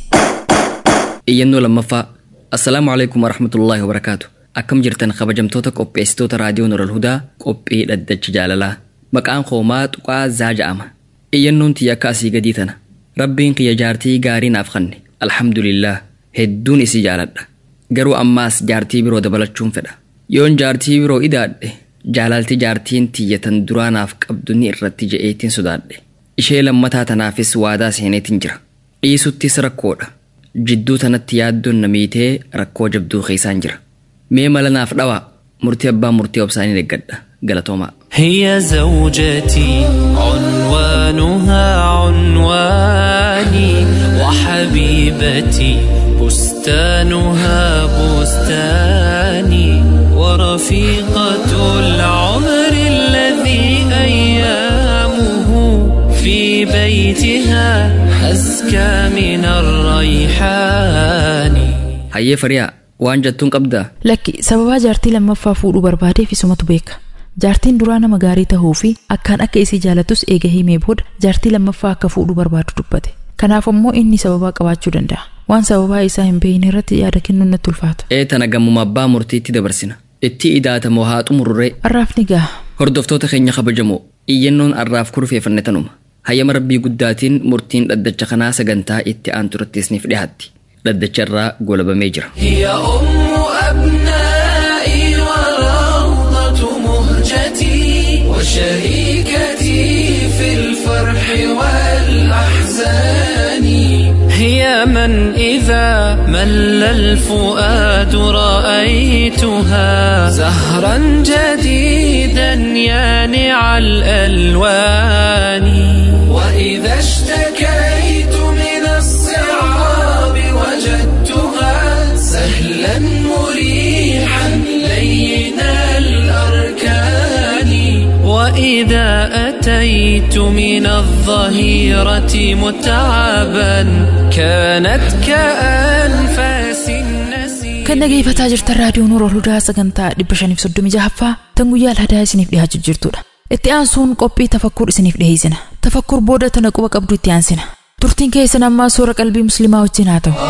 Iyyannoo lammaffaa. Assalaamu alaikum warahmatullaahi wabarakaatu. Akkam jirtan kabajamtoota qopheessitoota raadiyoo Nural Hudaa qophii dhaddacha jaalalaa. Maqaan koomaa Tuqaa Zaa ja'ama. Iyyannoon tiyya akka asii gadii tana. Rabbiin kiyya jaartii gaarii naaf kanne. Alhamdulillah. Hedduun isii jaaladha. Garuu ammaas jaartii biroo dabalachuun fedha. Yoon jaartii biroo idaadhe jaalalti jaartiin tiyya tan duraa naaf qabdu ni irratti je'eetiin sodaadhe. Ishee lammataa tanaafis waadaa seeneetiin jira. Dhiisuttis rakkoodha. Jidduu tanatti yaaddoon namiitee rakkoo jabduu keessaan jira. Mee mala naaf dhawaa murtii abbaa murtii obsaanii eeggadha. Galatoomaa.
هي زوجتي عنوانها عنواني وحبيبتي بستانها بستاني ورفيقة العمر الذي أيام بيتها أزكى من الريحان
hayyee fariyaa waan jettuun qabdaa
Lakki sababaa jaartii lammaffaa fuudhuu barbaadeef isumatu beeka. Jaartiin duraa nama gaarii tahuu fi akkaan akka isii jaalatus eega himee booda jaartii lammaffaa akka fuudhuu barbaadu dubbate. Kanaaf immoo inni sababaa qabaachuu danda'a. Waan sababaa isaa hin beekne irratti yaada kennuun natti ulfaata.
ee tana gammuma abbaa murtiitti dabarsina itti idaatamoo haa xumurree
Har'aaf ni gaha.
hordoftoota keenya kabajamoo iyyannoon arraaf kurfeeffanne tanuma hayyama rabbii guddaatiin murtiin dhaddacha kanaa sagantaa itti aantu irratti isiniif dhiyaatti dhaddacha irraa golabamee jira
هي أم أبنائي وروضة مهجتي وشريكتي في الفرح والأحزان هي من إذا مل الفؤاد رأيتها زهرا جديدا يانع الألوان وإذا اشتكيت من الصعاب وجدتها سهلا مريحا لين الأركان وإذا أتيت من الظهيرة متعبا كانت كأنفاس النسيم
Kan dhageeffataa jirtan raadiyoo Nuurol Hudaa sagantaa 536ffaa tan guyyaa alhadaa isiniif dhiyaachuu jirtudha. Itti aansuun qophii tafakkur isiniif dhiyeessina. Tafakkur booda tana quba qabdu itti aansina. Turtiin keessan ammaa soora qalbii musliimaa wajjin haa ta'u.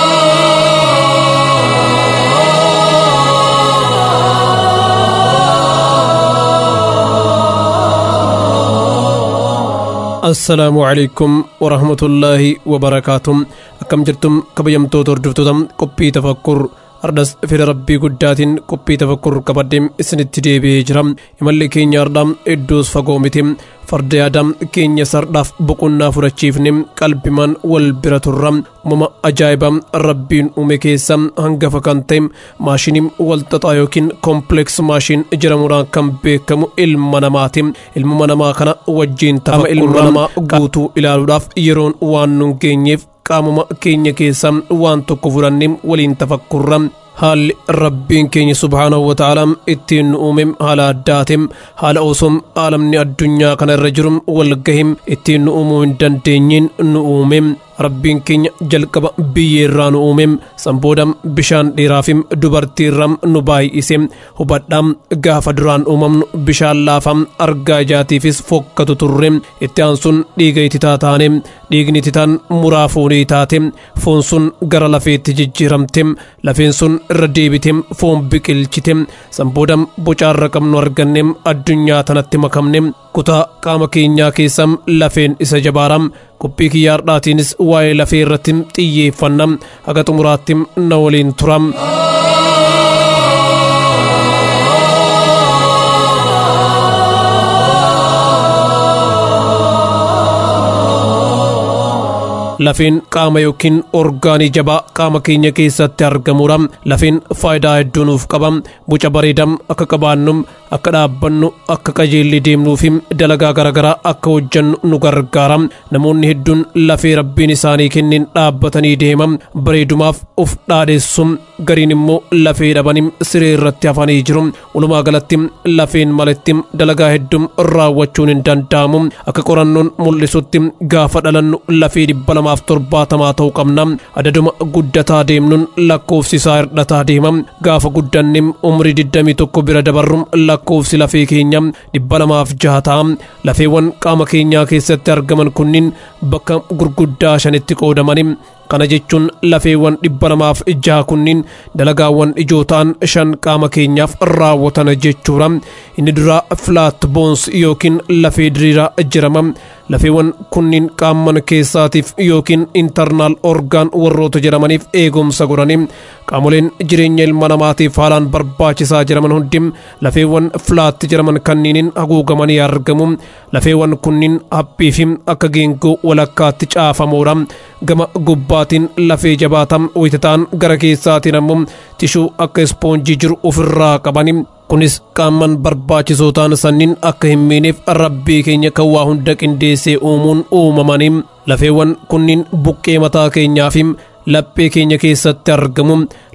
assalaamu calaykum warahmatullaahi wabarakaatuh akkam jirtum kabajamtoota hordoftoota qophii tafakkur ardas fedha rabbii guddaatiin qophii tafakkur qabaddeem isinitti deebi'ee jira imalli keenya ardhaa iddoos fagoo miti farda yaada keenya sardhaaf boqonnaa fudhachiifne qalbimaan wal bira turra uumama ajaa'ibaa rabbiin uume keessa hangafa kan ta'e maashinii walxaxaa yookiin kompleks maashin jedhamuudhaan kan beekamu ilma namaati ilma namaa kana wajjiin tafa ilma namaa guutuu ilaaluudhaaf yeroon waan nun geenyeef qaamuma keenya keessaa waan tokko fudhannee waliin tafakkurra haalli rabbiin keenya subhaanahu wa ta'ala ittiin nu uume haala addaatiin haala osoo aalamni addunyaa kana irra jiru walgahim ittiin nu uumuu hin dandeenyeen nu uume rabbiin keenya jalqaba biyyeerraa nu uume sanbooda bishaan dheeraafim dubartiirraa nu baay'ise hubadhaa gaafa duraan uumamnu bishaan laafaa argaa ijaatiifis fokkatu turre itti aansuun dhiiga ititaa taane dhiigni ititaan muraa foonii taate foon sun gara lafeetti jijjiiramte lafeen sun irra deebite foon biqilchite sanbooda bocaarra qabnu arganne addunyaa tanatti makamne kutaa qaama keenyaa keessaa lafeen isa jabaaram qophii kiyyaardhaatiinis waa'ee lafee irratti xiyyeeffanna haga xumuraatti na waliin turam. lafeen qaama yookiin orgaanii jabaa qaama keenya keessatti argamudha lafeen faayidaa hedduu nuuf qaba boca bareedaa akka qabaannu akka dhaabbannu akka qajeellee deemnuufi dalagaa garaagaraa akka hojjannu nu gargaara namoonni hedduun lafee rabbiin isaanii kennin dhaabbatanii deema bareedumaaf of dhaadheessu gariin immoo lafee dhabanii siree irratti hafanii jiru walumaa galatti lafeen malatti dalagaa hedduu raawwachuun hin danda'amu akka qorannoon mul'isutti gaafa dhalannu lafee dhibba lamaaf torbaatamaa ta'uu qabna adaduma guddataa deemnuun lakkoofsi isaa hir'ataa deema gaafa guddanne umrii digdamii tokko bira dabarru lakkoofsi lafee keenya dhibba lamaaf jaha ta'a lafeewwan qaama keenyaa keessatti argaman kunniin bakka gurguddaa shanitti qoodamani kana jechuun lafeewwan dhibba lamaaf jaha kunniin dalagaawwan ijoo ta'an shan qaama keenyaaf raawwatan jechuudha inni duraa filaat boons yookiin lafee diriiraa jedhama lafeewwan kunniin qaaman keessaatiif yookiin intarnaal orgaan warroota jedhamaniif eegumsa godhanii qaamoleen jireenya ilma namaatiif haalaan barbaachisaa jedhaman hundi lafeewwan filaatti jedhaman kanniiniin haguugamanii argamu lafeewwan kunniin haphii fi akka geengoo walakkaatti caafamoodha gama gubbaatiin lafee jabaatam wayitataan gara keessaatiin ammoo tishuu akka ispoonjii jiru ofirraa qabani kunis qaaman barbaachisoo ta'an sanniin akka hin miineef rabbii keenya kan waa hunda qindeessee uumuun uumamanii lafeewwan kunniin buqqee mataa keenyaa fi laphee keenya keessatti argamu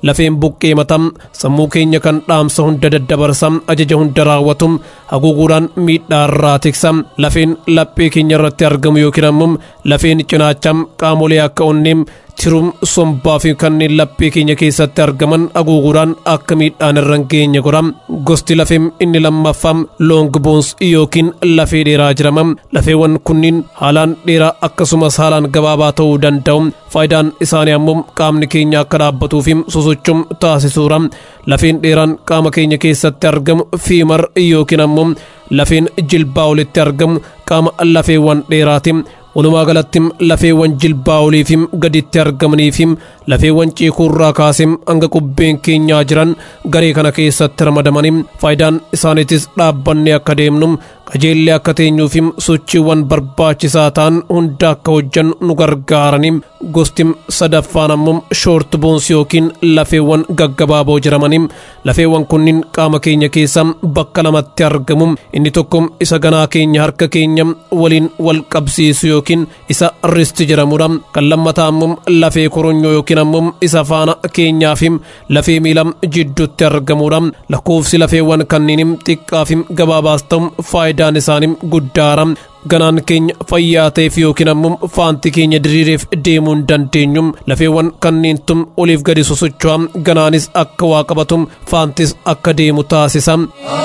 lafeen buqqee matam sammuu keenya kan dhaamsa hunda daddabarsa ajaja hunda raawwatu haguuguudhaan miidhaa irraa tiksa lafeen laphee keenya irratti argamu yookiin ammoo lafeen cinaacha qaamolee akka onneem tirum sombaa fi kanneen laphee keenya keessatti argaman haguuguudhaan akka miidhaan irra hin geenye godha gosti lafeem inni lammaffaa loong boons yookiin lafee dheeraa jedhama lafeewwan kunniin haalaan dheeraa akkasumas haalaan gabaabaa ta'uu danda'u faayidaan isaanii ammoo qaamni keenya akka dhaabbatuu fi sosochuu taasisuudha lafeen dheeraan qaama keenya keessatti argamu fiimar yookiin ammoo lafeen jilbaa olitti argamu qaama lafeewwan dheeraati walumaa galatti lafeewwan jilbaa oliifim gaditti argamaniifim lafeewwan ciikuurraa kaasim hanga qubbeen keenyaa jiran garee kana keessatti ramadamanii faayidaan isaaniitis dhaabbannee akka deemnu qajeellee akka teenyuufim sochiiwwan barbaachisaa ta'an hunda akka hojjannu nu gargaaranii gosti sadaffaan ammoo shoort boons yookiin lafeewwan gaggabaaboo jedhamanii lafeewwan kunniin qaama keenya keessa bakka lamatti argamu inni tokko isa ganaa keenya harka keenya waliin wal qabsiisu yookiin isa risti jedhamudha kan lammataa ammoo lafee koronyoo yookiin ammoo isa faana keenyaa fi lafee miila jidduutti argamudha lakkoofsi lafeewwan kanneen xiqqaa fi gabaabaas ta'u faayidaan isaanii guddaadha ganaan keenya fayyaa ta'eef yookiin ammoo faanti keenya diriireef deemuu hin dandeenyu lafeewwan kanneentu oliif gadi sosocho'a ganaanis akka waa qabatu faantis akka deemu taasisa.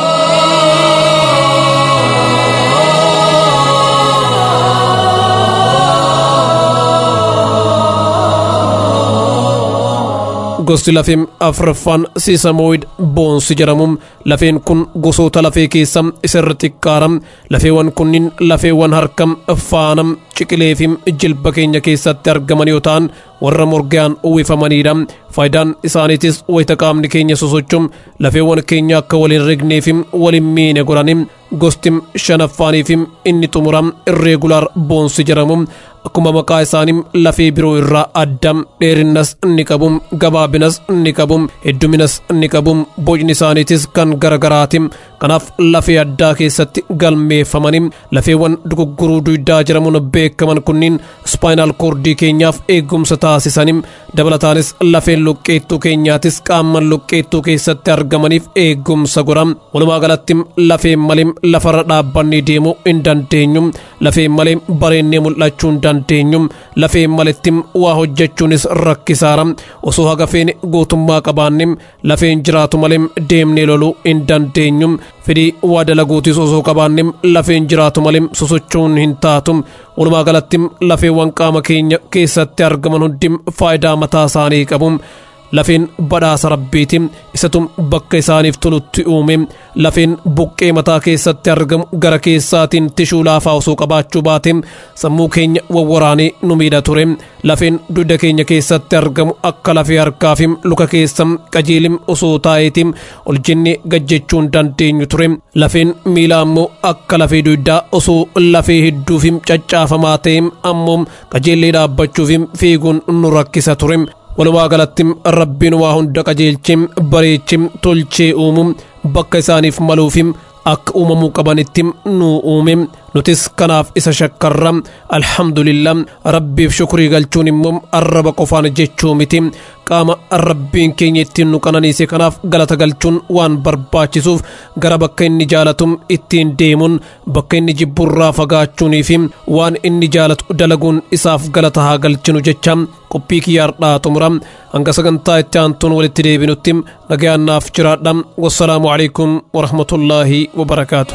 gosti lafeen afraffaan siisamoid boonsi jedhamu lafeen kun gosoota lafee keessa isarra xiqqaara lafeewwan kunniin lafeewwan harka faana ciqilee fi jilba keenya keessatti argaman yoo ta'an warra morgaan uwwifamanidha faayidaan isaaniitis wayita qaamni keenya sosochuu lafeewwan keenya akka waliin rignee fi waliin miine godhani gosti shanaffaanii fi inni xumura irreegulaar boonsi jedhamu akkuma maqaa isaanii lafee biroo irraa adda dheerinnas ni qabu gabaabinas ni qabu hedduminas ni qabu bocni isaaniitis kan garagaraati kanaaf lafee addaa keessatti galmeeffamanii lafeewwan dugugguruu duydaa jedhamuun beekaman kunniin ispaayinaal koordii keenyaaf eegumsa taasisanii dabalataanis lafeen luqqeettuu keenyaatis qaaman luqqeettuu keessatti argamaniif eegumsa godha walumaa galatti lafeen malee lafarra dhaabbannee deemuu hin dandeenyu lafeen malee bareennee mul'achuu hin dandeenyu lafeen maletti waa hojjechuunis rakkisaara osoo haga feene gootummaa qabaanne lafeen jiraatu malee deemnee loluu hin dandeenyu fedhii waa dalaguutis osoo qabaanne lafeen jiraatu malee sosochoon hin taatu walumaa galatti lafeewwan qaama keenya keessatti argaman hundi faayidaa mataa isaanii qabu lafeen badhaasa rabbiiti isatu bakka isaaniif tolutti uume lafeen buqqee mataa keessatti argamu gara keessaatiin tishuu laafaa osoo qabaachuu baate sammuu keenya wawwaraanee nu miidha ture lafeen dugda keenya keessatti argamu akka lafee harkaa fi luka keessa qajeelim osoo taa'eeti ol jennee gajjechuu hin dandeenyu ture lafeen miila ammoo akka lafee dugdaa osoo lafee hedduu fi caccaafamaa ta'e ammoo qajeellee dhaabbachuuf fiiguun nu rakkisa ture walumaa galatti rabbiin waa hunda qajeelchee bareechee tolchee uumu bakka isaaniif maluufi akka uumamuu qabanitti nu uume nutis kanaaf isa shakkarra alhamdulillah rabbiif shukrii galchuun immoo arraba qofaan jechuu miti qaama rabbiin keenya ittiin nu qananiise kanaaf galata galchuun waan barbaachisuuf gara bakka inni jaalatu ittiin deemuun bakka inni jibburraa fagaachuunii fi waan inni jaalatu dalaguun isaaf galata haa galchinu jecha qophii kiyyaardhaa xumura hanga sagantaa itti aantuun walitti deebinutti nagayaannaaf jiraadha wassalaamu alaikum warahmatullaahi wabarakaatu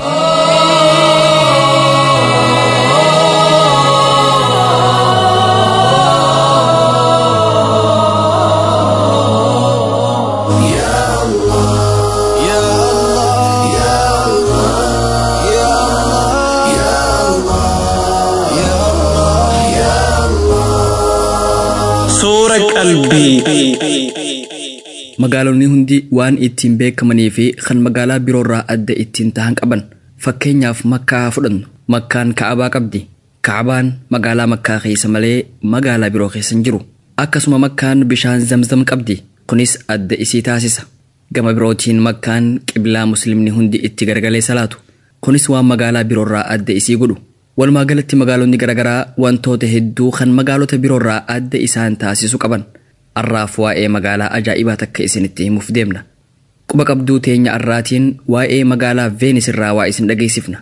Suura qalbii.
Magaalonni hundi waan ittiin beekamanii fi kan magaalaa biroorraa adda ittiin tahan qaban. Fakkeenyaaf makkaa fudhannu. Makkaan ka'abaa qabdi. Ka'abaan magaalaa makkaa keessa malee magaalaa biroo keessa hin jiru. Akkasuma makkaan bishaan zamzam qabdi. Kunis adda isii taasisa. Gama birootiin makkaan qiblaa muslimni hundi itti garagalee salaatu. Kunis waan magaalaa biroorraa adda isii godhu. Walumaa galatti magaalonni garaagaraa wantoota hedduu kan magaalota biroorraa adda isaan taasisu qaban. arraaf waa'ee magaalaa ajaa'ibaa takka isinitti himuuf deemna. Quba qabduu teenya arraatiin waa'ee magaalaa Veenis irraa waa isin dhageessifna.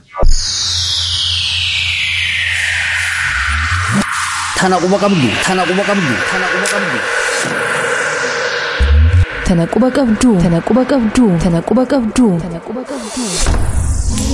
Tana quba qabdu, tana quba qabdu, tana quba qabdu.
Tana quba qabduu, tana quba qabduu, tana quba qabduu, tana quba qabduu.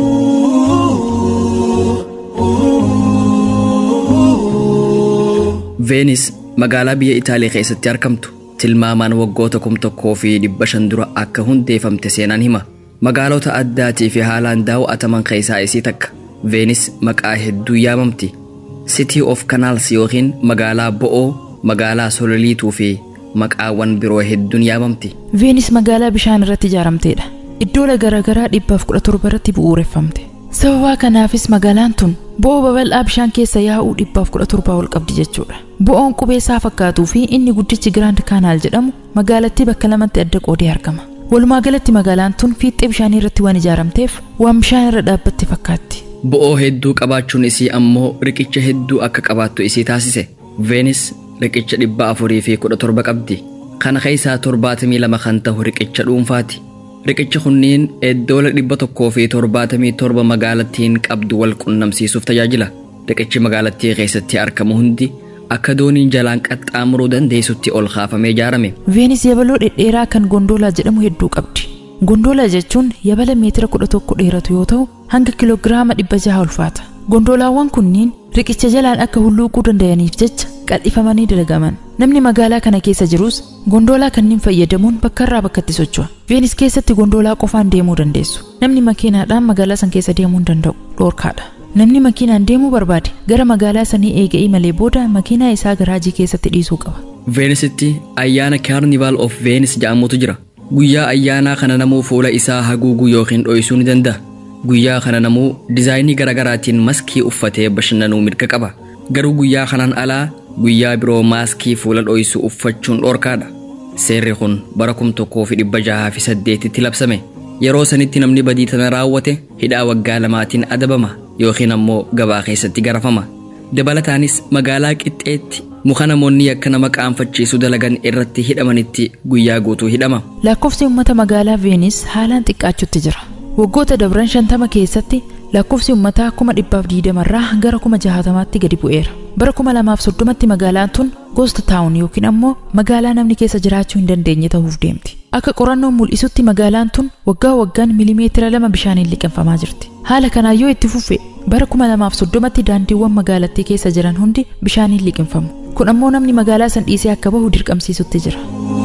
Veenis magaalaa biyya Itaaliyaa keessatti argamtu tilmaamaan waggoota kum tokkoo fi dhibba shan dura akka hundeeffamte seenaan hima. Magaalota addaatii fi haalaan daawwataman keessaa isii takka. Veenis maqaa hedduu yaamamti. City of Canals yookiin magaalaa bo'oo, magaalaa sololiituu fi maqaawwan biroo hedduun yaamamti.
Veenis magaalaa bishaan irratti ijaaramteedha. Iddoola garaagaraa dhibbaaf kudha torba irratti bu'uureffamte. Sababaa kanaafis magaalaan tun bo'oo babal'aa bishaan keessa yaa'uu dhibbaaf kudha torbaa ol qabdi jechuudha. Bo'oon qubeessaa fakkaatuu fi inni guddichi Giraand Kaanaal jedhamu magaalattii bakka lamatti adda qoodee argama. Walumaa galatti magaalaan tun fiixee bishaanii irratti waan ijaaramteef waan bishaan irra dhaabbatte fakkaatti.
Bo'oo hedduu qabaachuun isii ammoo riqicha hedduu akka qabaattu isii taasise. Veenis riqicha dhibba afurii fi kudha torba qabdi. Kana keessaa torbaatamii lama kan ta'u riqicha dhuunfaati. Riqichi kunniin iddoola dhibba tokkoo fi torbaatamii torba magaalattiin qabdu wal qunnamsiisuuf tajaajila. Riqichi magaalattii keessatti argamu hundi akka dooniin jalaan qaxxaamuruu dandeessutti ol kaafamee ijaarame.
Veenis yabaloo dhedheeraa kan gondolaa jedhamu hedduu qabdi. Gondolaa jechuun yabala meetira kudha tokko dheeratu yoo ta'u hanga kiloogiraama dhibba jaha ulfaata. Gondolaawwan kunniin riqicha jalaan akka hulluuquu danda'aniif jecha qal'ifamanii dalagaman. Namni magaalaa kana keessa jirus gondolaa kanneen fayyadamuun bakka irraa bakkatti socho'a. Veenis keessatti gondolaa qofaan deemuu dandeessu. Namni makiinaadhaan magaalaa san keessa deemuu hin danda'u. Dhoorkaadha. Namni makiinaan deemuu barbaade gara magaalaa sanii eega'ii malee booda makiinaa isaa garaajii keessatti dhiisuu qaba.
Veenisitti ayyaana Carnival of Venice jedhamutu jira. Guyyaa ayyaanaa kana namuu fuula isaa haguuguu yookiin dho'isuu ni danda'a. Guyyaa kana namuu dizaayinii garaagaraatiin maskii uffatee bashannanuu mirga qaba. Garuu guyyaa kanaan alaa guyyaa biroo maaskii fuula dho'isu uffachuun dhoorkaadha. Seerri kun bara kum tokkoo fi dhibba jahaa fi saddeetitti labsame. Yeroo sanitti namni badii tana raawwate hidhaa waggaa lamaatiin adabama yookiin ammoo gabaa keessatti garafama. Dabalataanis magaalaa qixxeetti muka namoonni akka nama qaanfachiisu dalagan irratti hidhamanitti guyyaa guutuu hidhama.
Lakkoofsi uummata magaalaa Veenis haalaan xiqqaachutti jira. Waggoota dabran shantama keessatti lakkoofsi uummataa kuma dhibbaaf diidamarraa gara kuma jahatamaatti gadi bu'eera. Bara kuma lamaaf soddomatti magaalaan tun gosta taawun yookiin ammoo magaalaa namni keessa jiraachuu hin dandeenye ta'uuf deemti. Akka qorannoon mul'isutti magaalaan tun waggaa waggaan milimeetira lama bishaaniin liqinfamaa jirti. Haala kanaan yoo itti fufe bara kuma lamaaf soddomatti daandiiwwan magaalattii keessa jiran hundi bishaaniin liqinfamu. Kun ammoo namni magaalaa san dhiisee akka bahu dirqamsiisutti jira.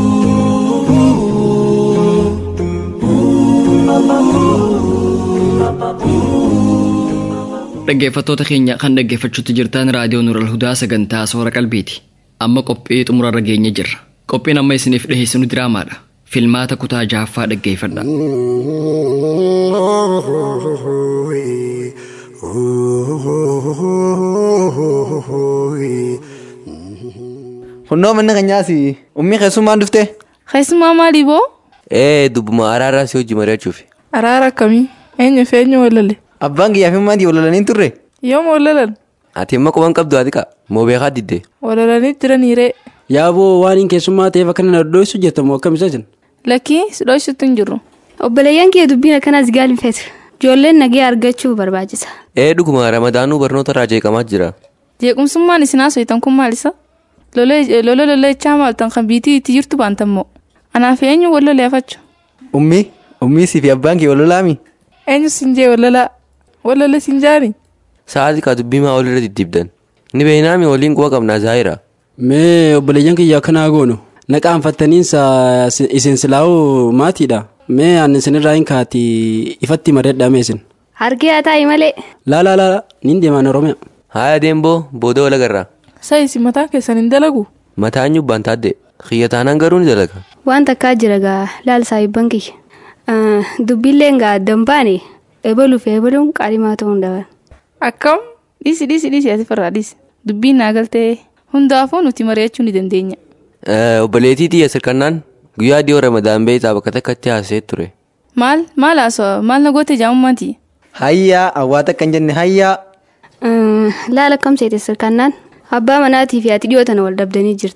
Dhaggeeffattoota keenya kan dhaggeeffachuutti jirtan raadiyoo Nural Hudaa sagantaa soora qalbiiti. Amma qophii xumurarra geenye jirra. Qophiin amma isiniif dhiheessinu diraamaadha. Filmaata kutaa jahaffaa dhaggeeffadha.
Hunnoo manni keenyaasi ummii keessummaan dhufte.
Keessummaa maalii boo?
Ee dubbuma araaraa si hojii mari'achuuf.
Araara akkamii? Eenyu fi eenyu walale?
Abbaan kiyyaa fi maatii walalanii turre.
Yooma walalan?
Ati immoo quban qabdu ati qa moo beekaa diddee.
Walalanii jiraniiree.
Yaaboo waan hin keessummaa ta'eef akka na dhodhoosu jettamu akkam isa jira.
Lakkii si dho'isuutti hin jirru.
Obboleeyyan kee dubbiin akkanas gaalfeetu. Ijoolleen nagee argachuu barbaachisa.
Ee dhuguma ramadaanuu barnoota irraa jeeqamaa jira.
Jeequmsummaan isin haasoftan kun maalisa? Lola lollechaa maaltan kan biitii itti jirtu baantammoo. Anaaf eenyu wal loleeffachu?
Ummii ummii si fi abbaan kee walolaami.
Eenyu sin jee walolaa? Walole sin jaani?
Sa'aatii kaa dubbii maa walirra diddibdan. Ni beeynaami waliin quba qabnaa zaayira.
Mee obboleeyyan kiyya akkanaa goonu na qaanfattaniinsa isin silaa'uu maatiidha. Mee ani isinirraa hin kaati ifatti mareedhaame isin.
Harkee haa taa'i malee.
Laalaa laalaa niin deemaan Oromiyaa.
Haaya deemboo booda wal agarra.
Sayisi mataa keessan hin dalagu.
Mataan nyubbaan taadde xiyya taanaan garuu ni dalaga.
Waan takkaa jira gaa laal saayibban kiyya. Dubbiilleen gaa addan baane ebaluu fi ebaluun qaalimaa ta'uu hin dabalan.
Akkam dhiisi dhiisi dhiisi ati farraa dhiisi. Dubbiin naa galtee hundaafuu nuti mari'achuu ni dandeenya.
Obboleettii xiyya sirkannaan guyyaa dhiyoo ramadaan beektaa bakka takkatti haasa'ee ture.
Maal maal haasawaa maal na goote jaamummaati.
Hayyaa awwaata akka hin jenne hayyaa.
Laala akkam seete sirkannaan abbaa manaatii fi ati dhiyoo tana wal dhabdanii jirtan.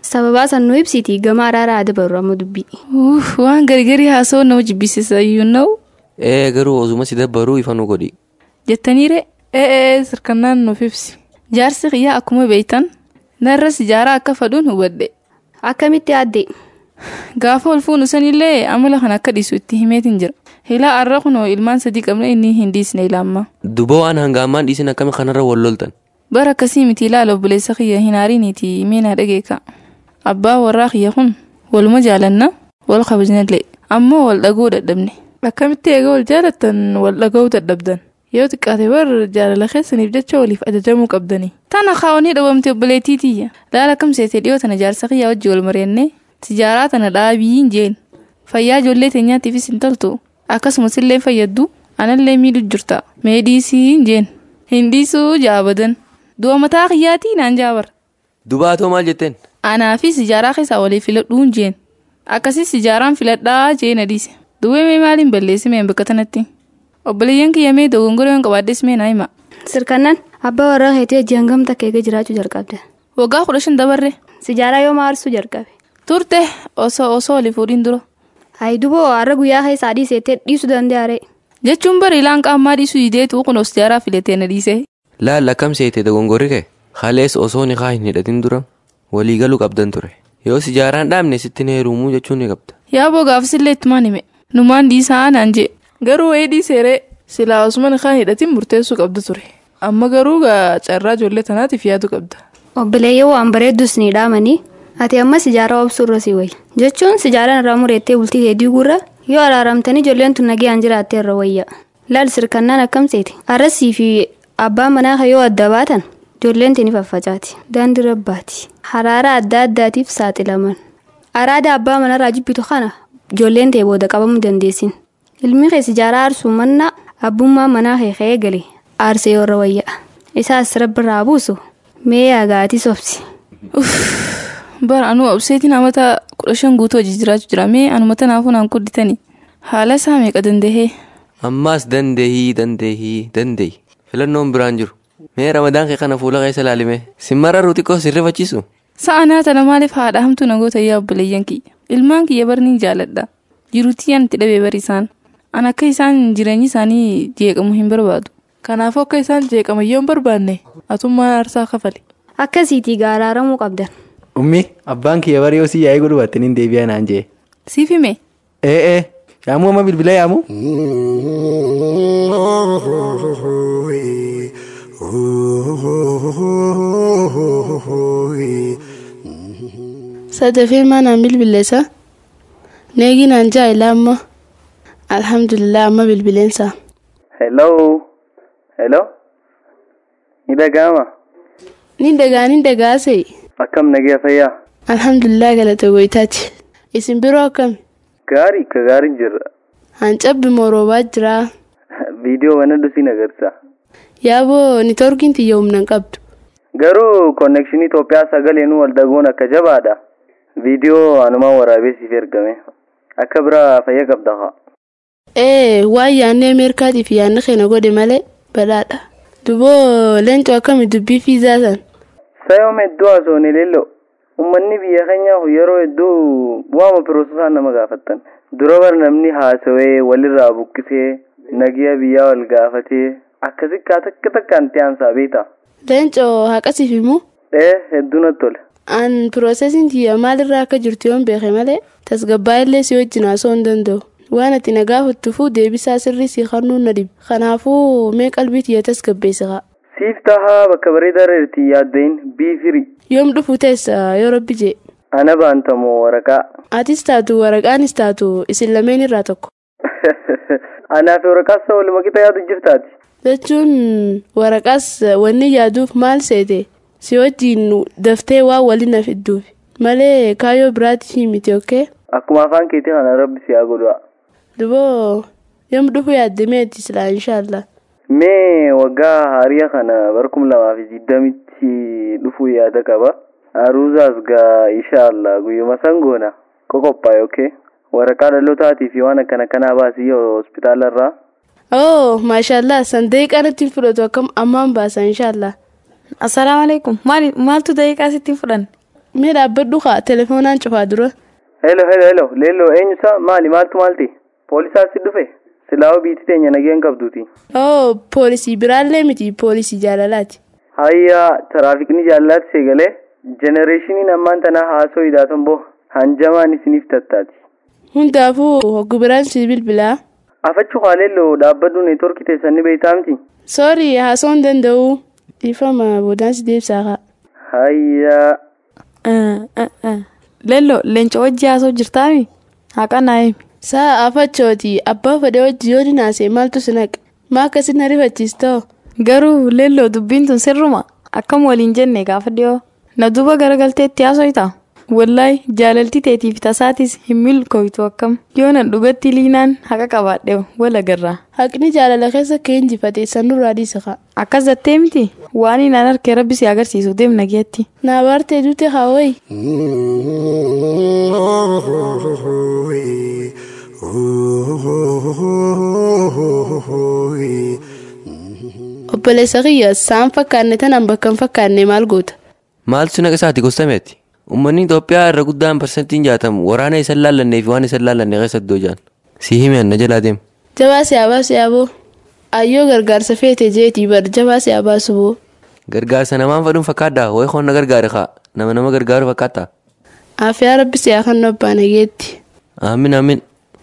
sababaa san nu ibsiti gama araaraa dabarru amma dubbii
Uff, waan gargarii haasa'u nama jibbisiisa iyyuu na'u
ee garuu osuma si dabbaruu ifa nu godhi
jettaniire ee ee sirkannaan nuuf ibsi jaarsi kiyyaa akkuma beeytan narra sijaaraa akka fadhuun hubadhe
akkamitti aadde
gaafa ol fuunu sanillee amala kan akka dhiisu itti himeetiin jira hilaa arra kunoo ilmaan sadii qabna inni hin dhiisne ilaamma
duba waan hangaamaan dhiisin akkami kanarra wal loltan
bara akkasii miti ilaala obboleessa kiyya hin aariiniiti miinaa dhageeka abbaa warraa kiyya kun waluma jaalanna wal kabajnallee ammoo wal dhaguu dadhabne akkamitti eega wal jaalattan wal dhaga'uu dadhabdan yoo xiqqaate bar jaalala keessaniif jecha waliif ajajamuu qabdanii tana kaawanii dhabamte obboleettiitiyya laala kam seetee dhiyoo tana jaarsa kiyyaa wajji wal mari'annee tijaaraa tana dhaabiin jeen fayyaa ijoollee teenyaatiifis hin toltu akkasumas illee fayyaddu anallee miidhu jirta mee dhiisii jeen hin dhiisuu jaabadan du'a mataa kiyyaatii naan jaabar
dubaatoo maal jetteen
anaa fi sijaaraa keessaa walii filadhuun jeen akkasii sijaaraan filadhaa jeen adiise duwwee mee maaliin balleessimeen bakka tanatti obboleeyyan kiyya mee dogongoroo hin qabaaddes mee naa hima
sirkannan abbaa warraa keetii hojii hangam takka eega jiraachuu jalqabde
waggaa kudha shan dabarre
sijaaraa yoo maarsuu jalqabe
turte osoo osoo walii fuudhiin dura
hayi duboo har'a guyyaa keessaa dhiisettee dhiisuu danda'a
jechuun bari ilaan qaammaa dhiisuu dideetu kun os sijaaraa filatee na dhiise
laal akkam seete dogongorri kee halees osoo ni kaa hin hidhatin dura walii galuu qabdan ture yoo sijaaraan dhaabne sitti na heerumuu jechuun ni qabda
yaa boo gaafsillee ittumaan hime numaan dhiisaa naan jee garuu wayii dhiiseeree silaa osuma ni kaa hidhatin murteessuu qabda ture amma garuu gaa carraa ijoollee tanaatiif yaadu qabda
obboleeyyoo waan bareeddus ni dhaamanii ati amma sijaaraa obsuu irra si wayi jechuun sijaaraan irraa mureettee bultii hedduu gurra yoo araaramtanii ijoolleen tun nagayaan jiraattee irra wayya laal sirkannaan akkamseeti arrasii fi abbaan manaa yoo adda baatan ijoolleen tini faffacaati daandii rabbaati haraara adda addaatiif saaxilaman araada abbaa manarraa jibbitu kana ijoolleen ta'e booda qabamuu dandeessin ilmi kee sijaaraa aarsuu mannaa abbummaa manaa kee ka'ee gale aarsee yoo irra wayya isaas rabbirraa buusu mee yaagaatii sobsi.
bara anuu obseetiin amata kudha shan guutuu hojii jiraachuu jira mee anuma tanaafuu naan kudditanii haala isaa meeqa dandahee.
ammaas dandeehii dandeehii dandeehi filannoon biraan jiru mee ramadaan kee kana fuula keessa ilaalime simmarra ruuxiqqoo sirrifachiisu.
sa'a naa tana maaliif haadha hamtuu nagoota yaa obboleeyyan kiyya ilmaan kiyya barni jaaladha jiruutii yan itti dhabee bari isaan an akka isaan jireenyi isaanii jeeqamu hin barbaadu kanaafuu akka isaan jeeqaman yoo hin barbaanne atummaan aarsaa kafale.
akkasiitii gaaraaramuu qabdan.
ummi abbaan kiyya bari yoo si yaa'ee godhu battaniin deebi'aa naan jee.
siif hime.
ee ee yaamuu amma bilbila yaamu.
sadafee maanaan bilbileessa neeginaan jaa'ila amma alhamdulillah amma bilbileensa.
hello hello ni dhaga'ama.
ni dhagaa ni dhagaase.
akkam nagaya fayyaa.
alhamdulillah galata goytaati isin biroo akkami.
gaarii ka gaariin jirra.
hancabbi moroobaa jira.
viidiyoo wana dhusiin agarsiisa.
yaaboo niitoorkiin tiyya humna qabdu.
garuu konnekshinii Itoophiyaa sagaleenuu wal dhaguun akka jabaadha. viidiyoo anumaan waraabee siif ergame akka biraa fayya qabda haa.
ee waan yaannee ameerikaatiif yaanni keenya godhe malee badhaadha. duboo leencoo akkami dubbii fiizaa san.
sayoom hedduu haasofne leello ummanni biyya keenyaaf yeroo hedduu waama piroosesaan nama gaafattan dura bar namni haasawee walirraa buqqisee nagiya biyyaa wal gaafatee akkasi kaa takka takkaan ta'ansaa beekta.
leencoo haqasiif immoo.
ee hedduu natti tole.
an piroosesiin tiyya maalirraa akka jirtu yoon beeke malee tasgabbaa illee si wajjin haasoo hin danda'u. waan ati na gaafattuufuu deebisaa sirrii si kennuun na dhibe kanaafuu mee qalbii tiyya tasgabbeessa haa.
siif tahaa bakka bareedaa irratti yaaddayin biifiri.
yoom dhufu teessa yoo rabbi jee.
ana baantamoo waraqaa.
atis taatu waraqaanis taatu isin lameen irraa tokko.
anaa fi waraqaas waluma qixa yaadu jirtaati.
jechuun waraqaas wanni yaaduuf maal seete si wajjin daftee waan waliin na fidduuf malee kaayyoo biraatti miti okkee.
akkuma afaan keetii kana rabbi si haa godhu.
duboo yoom dhufu yaaddameeti silaa inshaallah.
mee waggaa haarii kana barkum lamaa fi digdamitti dhufuu yaada qaba aruuzaas gaa inshaallah guyyuma san goona qoqophaa'e okkee waraqaa dhalootaatiif fi waan akkana kanaa baasii hospitaala irraa.
oo maashaallah san daqiiqaa natti fudhatu akkam ammaan baasa inshaallah.
assalaamu alaikum maaltu daqiiqaa sitti fudhan.
mee dhaabbadhu kaa telefoonaan cufaa dura
Hello, hello, hello. Leelloo eenyusa maali maaltu maalti? Poolisaas si dhufe? Silaa'oo biitti teenya nageen qabduuti.
oo poolisii biraallee miti poolisii jaalalaati
Hayyaa tiraafikni jaalalaatti seegalee jenereeshiniin ammaan tanaa haasoo hidhaatan boo hanjamaan isiniif tattaati.
hundaafuu hoggu biraan si bilbilaa
Afachu haaleelloo dhaabbadhu neetworkii teessan ni beektaa miti?
soorii haasoon danda'u dhiifama boodaan si deebisaa kaa
Hayyaa.
Lello leenca wajji haasoo jirtaami? Haqanaa himi.
Saa afachooti abbaa fedhe wajji yoo dinaase maaltu si naqe maa akkasin na rifachiistoo
Garuu lelloo dubbiin tun sirruma akkam waliin jenne gaafa dhiyoo na duuba garagalteetti haasoyta. Wallaay jaalalti teetiif tasaatis hin milkooytu akkam yoo nan dhugatti liinaan haqa qabaadhe wal agarra.
haqni jaalala keessa kee injifate sanurraa dhiisa kaa
Akkas jettee miti waan inaan harkee rabbi si agarsiisu deemna geetti.
naa baartee dute haawwayi obboleessa kiyya saan fakkaanne tanaan bakka hin fakkaanne maal goota
Maaltu naqa isaati gostameeti? Uummanni Itoophiyaa irra guddaan parsantiin jaatamu waraana isa laallannee fi waan isa laallanne keessatti hojjan. Si himi anna jalaa deemu.
jabaa siyaabaa siyaaboo ayyoo gargaarsa feete jeetii bar jabaa siyaabaa suboo
Gargaarsa namaan fadhuun fakkaaddaa wayi qoonna gargaare kaa nama nama gargaaru fakkaata.
aafiyaa rabbi siyaa kan abbaan hageetti
Aamin aamin.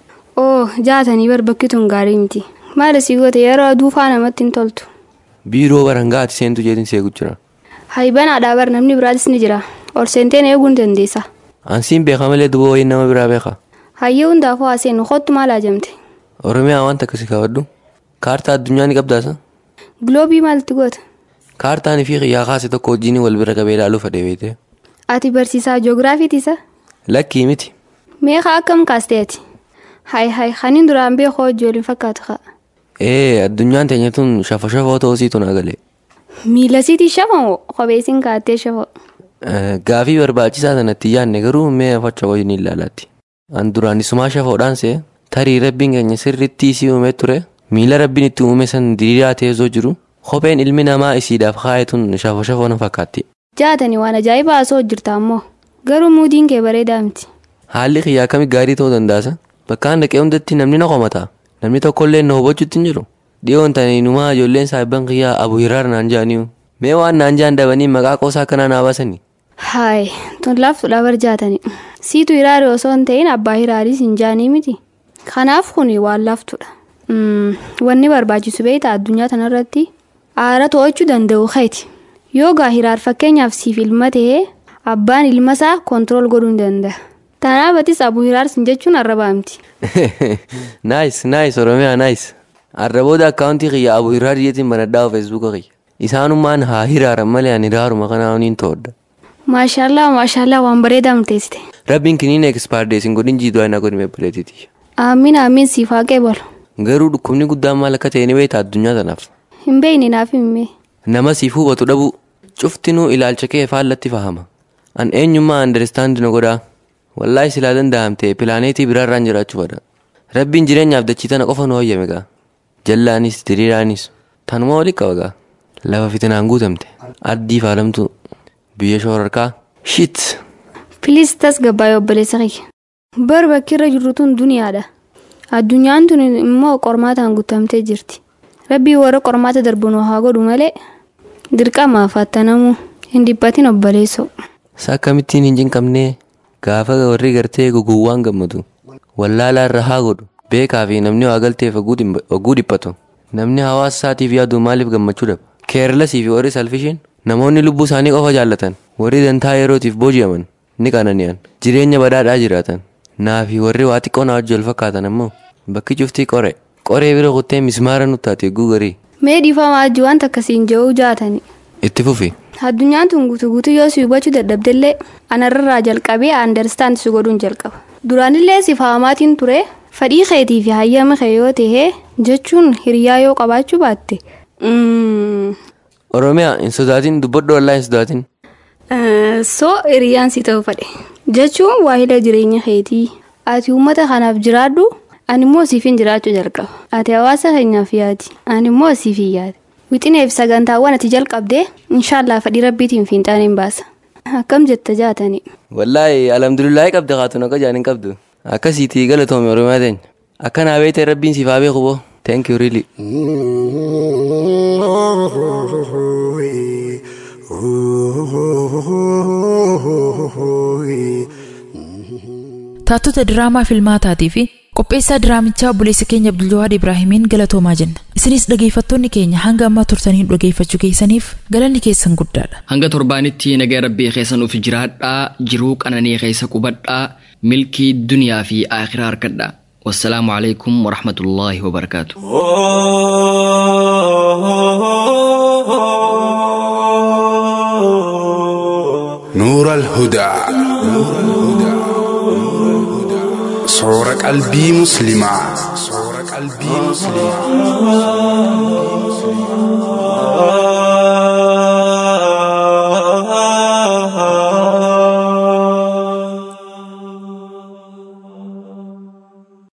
oo jaatanii bar bakki tun gaarii miti maal isii goote yeroo aduu faa namatti hin toltu
Biiroo barangaa ati seentu jeetiin seequ jira.
haybanaadhaa bar namni biraatis ni jira ol seenteen eeguun dandeessa
Ansiin beeka malee duba wayiin nama biraa beeka.
hayyee hundaafuu haaseen kottu maal ajamte
Oromiyaa wanta akkasii kaawwadhu. Kaartaa addunyaa ni qabdaasa.
giloobii maalti goota
Kaartaan fi xiyyaa kaase tokko wajjin wal bira qabee ilaaluu fedhee beekte.
ati barsiisaa joogiraafiitisa
Lakkii miti.
meeqa akkam kaasteeti hay hay kaniin duraan beekoo ijoolleen fakkaatu kaa
Ee addunyaan teenya tun shafa shafoo ta'uu siitu naa galee.
miila siitii shafamoo kopheesiin kaattee shafoo
Gaafii barbaachisaa sanatti yaadne garuu mee facha wajjin ilaalaatti. An duraan isumaa shafoodhaan see tarii rabbiin keenya sirriitti isii uumee ture miila rabbiin itti uume san diriiraa teessoo jiru kopheen ilmi namaa isiidhaaf kaa'e tun shafa shafoo na fakkaatti.
jaatanii waan ajaa'ibaa haasoo hojjirta ammoo garuu muudiin kee bareedaa miti
Haalli kiyyaa akkamii gaarii ta'uu dandaasa? Bakkaan dhaqee hundatti namni na qomata. Namni tokkollee na hubachuutti hin jiru. Dhiyoon taniinumaa ijoolleen saayibban kiyyaa abu hiraar naan jaaniyu. Mee waan naan jaan dabanii maqaa qoosaa akkanaa naa baasanii?
haay tun laaftuudha bar jaatanii siitu hiraari osoo hin ta'in abbaa hiraariis hin jaanii miti kanaaf kun waan laaftuudha Mm, wanni barbaachisu beektaa addunyaa tanarratti aara to'achuu danda'u keeti yoo gaa hiraar fakkeenyaaf siif ilma ta'ee abbaan ilma isaa kontirool godhuu hin danda'a tanaafatis abu hiraar sin jechuun arrabaa miti
Naayis naayis Oromiyaa naayis. Arra booda akkaawuntii kiyya abu hiraar jeetiin banadhaa feesbuuka kiyya. Isaanummaan haa hiraaran malee ani hiraaruma kanaa honiin to'adda.
maashaallah maashaallah waan bareedaa murteessite
Rabbiin kiniin ekspaardeesin godhin jiiduu aina godhime bileetiiti.
amiin amiin siif haa qeebalu
Garuu dhukkubni guddaan maal akka ta'e ni beekta addunyaa tanaaf.
hin beeyne naaf himme
Nama siif hubatu dhabuu cuftinuu ilaalcha kee faallatti fahama. An eenyummaa andarestaandi na godhaa. Wallaahi silaa danda'amte pilaaneetii biraarraan jiraachuu fada. Rabbiin jireenyaaf dachii tana qofa nu hoyyame gaa. Jallaanis diriiraanis tanuma walitti qaba gaa. Lafa fitinaan guutamte. Addii faalamtu biyya shoorarkaa. Shit!
Piliis tasgabbaa'ee obboleessa kiyya. Bar bakki irra jirru tun duniyaadha. Addunyaan tun immoo qormaataan guutamtee jirti. Rabbii warra qormaata darbu nu haa godhu malee dirqamaaf attanamuu hin dhiphatin obboleessoo.
Isa akkamittiin hin cinqabnee gaafa warri gartee gugguuwwaan gammadu. Wallaalaa irra haa godhu. Beekaa fi namni waa galteef oguu dhiphatu. Namni hawaasa isaatiif yaadu maaliif gammachuu dhaba? Keerlasii fi warri salfishiin namoonni lubbuu isaanii qofa jaallatan. Warri dantaa yerootiif booji'aman ni qanani'an. Jireenya badhaadhaa jiraatan. Naa fi warri waa xiqqoo na wajji wal fakkaatan ammoo bakki cuftii qoree. Qoree bira kuttee mismaara nuttaate eeguu garii.
Mee dhiifamaa ajji wanta akkasiin ja'uu jaatani.
Itti fufi.
Addunyaan tun guutuu guutuu yoo si hubachuu dadhabdellee anarraa jalqabee andarstaand si godhuun jalqaba. Duraanillee si faamaatiin ture fedhii keetii fi hayyama kee yoo ta'e jechuun hiriyaa yoo qabaachuu baatte.
Oromiyaa hin sodaatin dubbadhu wallaa hin sodaatin.
Soo hiriyaan si ta'u fedhe jechuun waahila jireenya keetii ati uummata kanaaf jiraadhu ani immoo siifin jiraachuu jalqaba ati hawaasa keenyaaf yaadi ani immoo siifin yaada wixineef sagantaawwan ati jalqabdee inshaallah fedhii rabbiitiin fiinxaan hin baasa akkam jetta jaatani
wallaahi alhamdulillaahi qabda kaatun akka jaan hin qabdu akkasiitii galatoome oromiyaa teenya akka naa beete rabbiin siif haa beeku boo thank you really
Taattota diraamaa filmaataatii fi qopheessaa diraamichaa obboleessa keenya Abduljawaad Ibraahimiin galatoomaa jenna. Isinis dhageeffattoonni keenya hanga ammaa turtaniin dhageeffachuu keessaniif galanni keessan guddaadha.
Hanga torbaanitti nagaa rabbii keessa nuuf jiraadhaa jiruu qananii keessa qubadhaa milkii duniyaa fi akhiraa harkadhaa. Wassalaamu alaikum warahmatullaahi wabarakaatu.
نور الهدى صور قلبي مسلمة صور قلبي مسلمة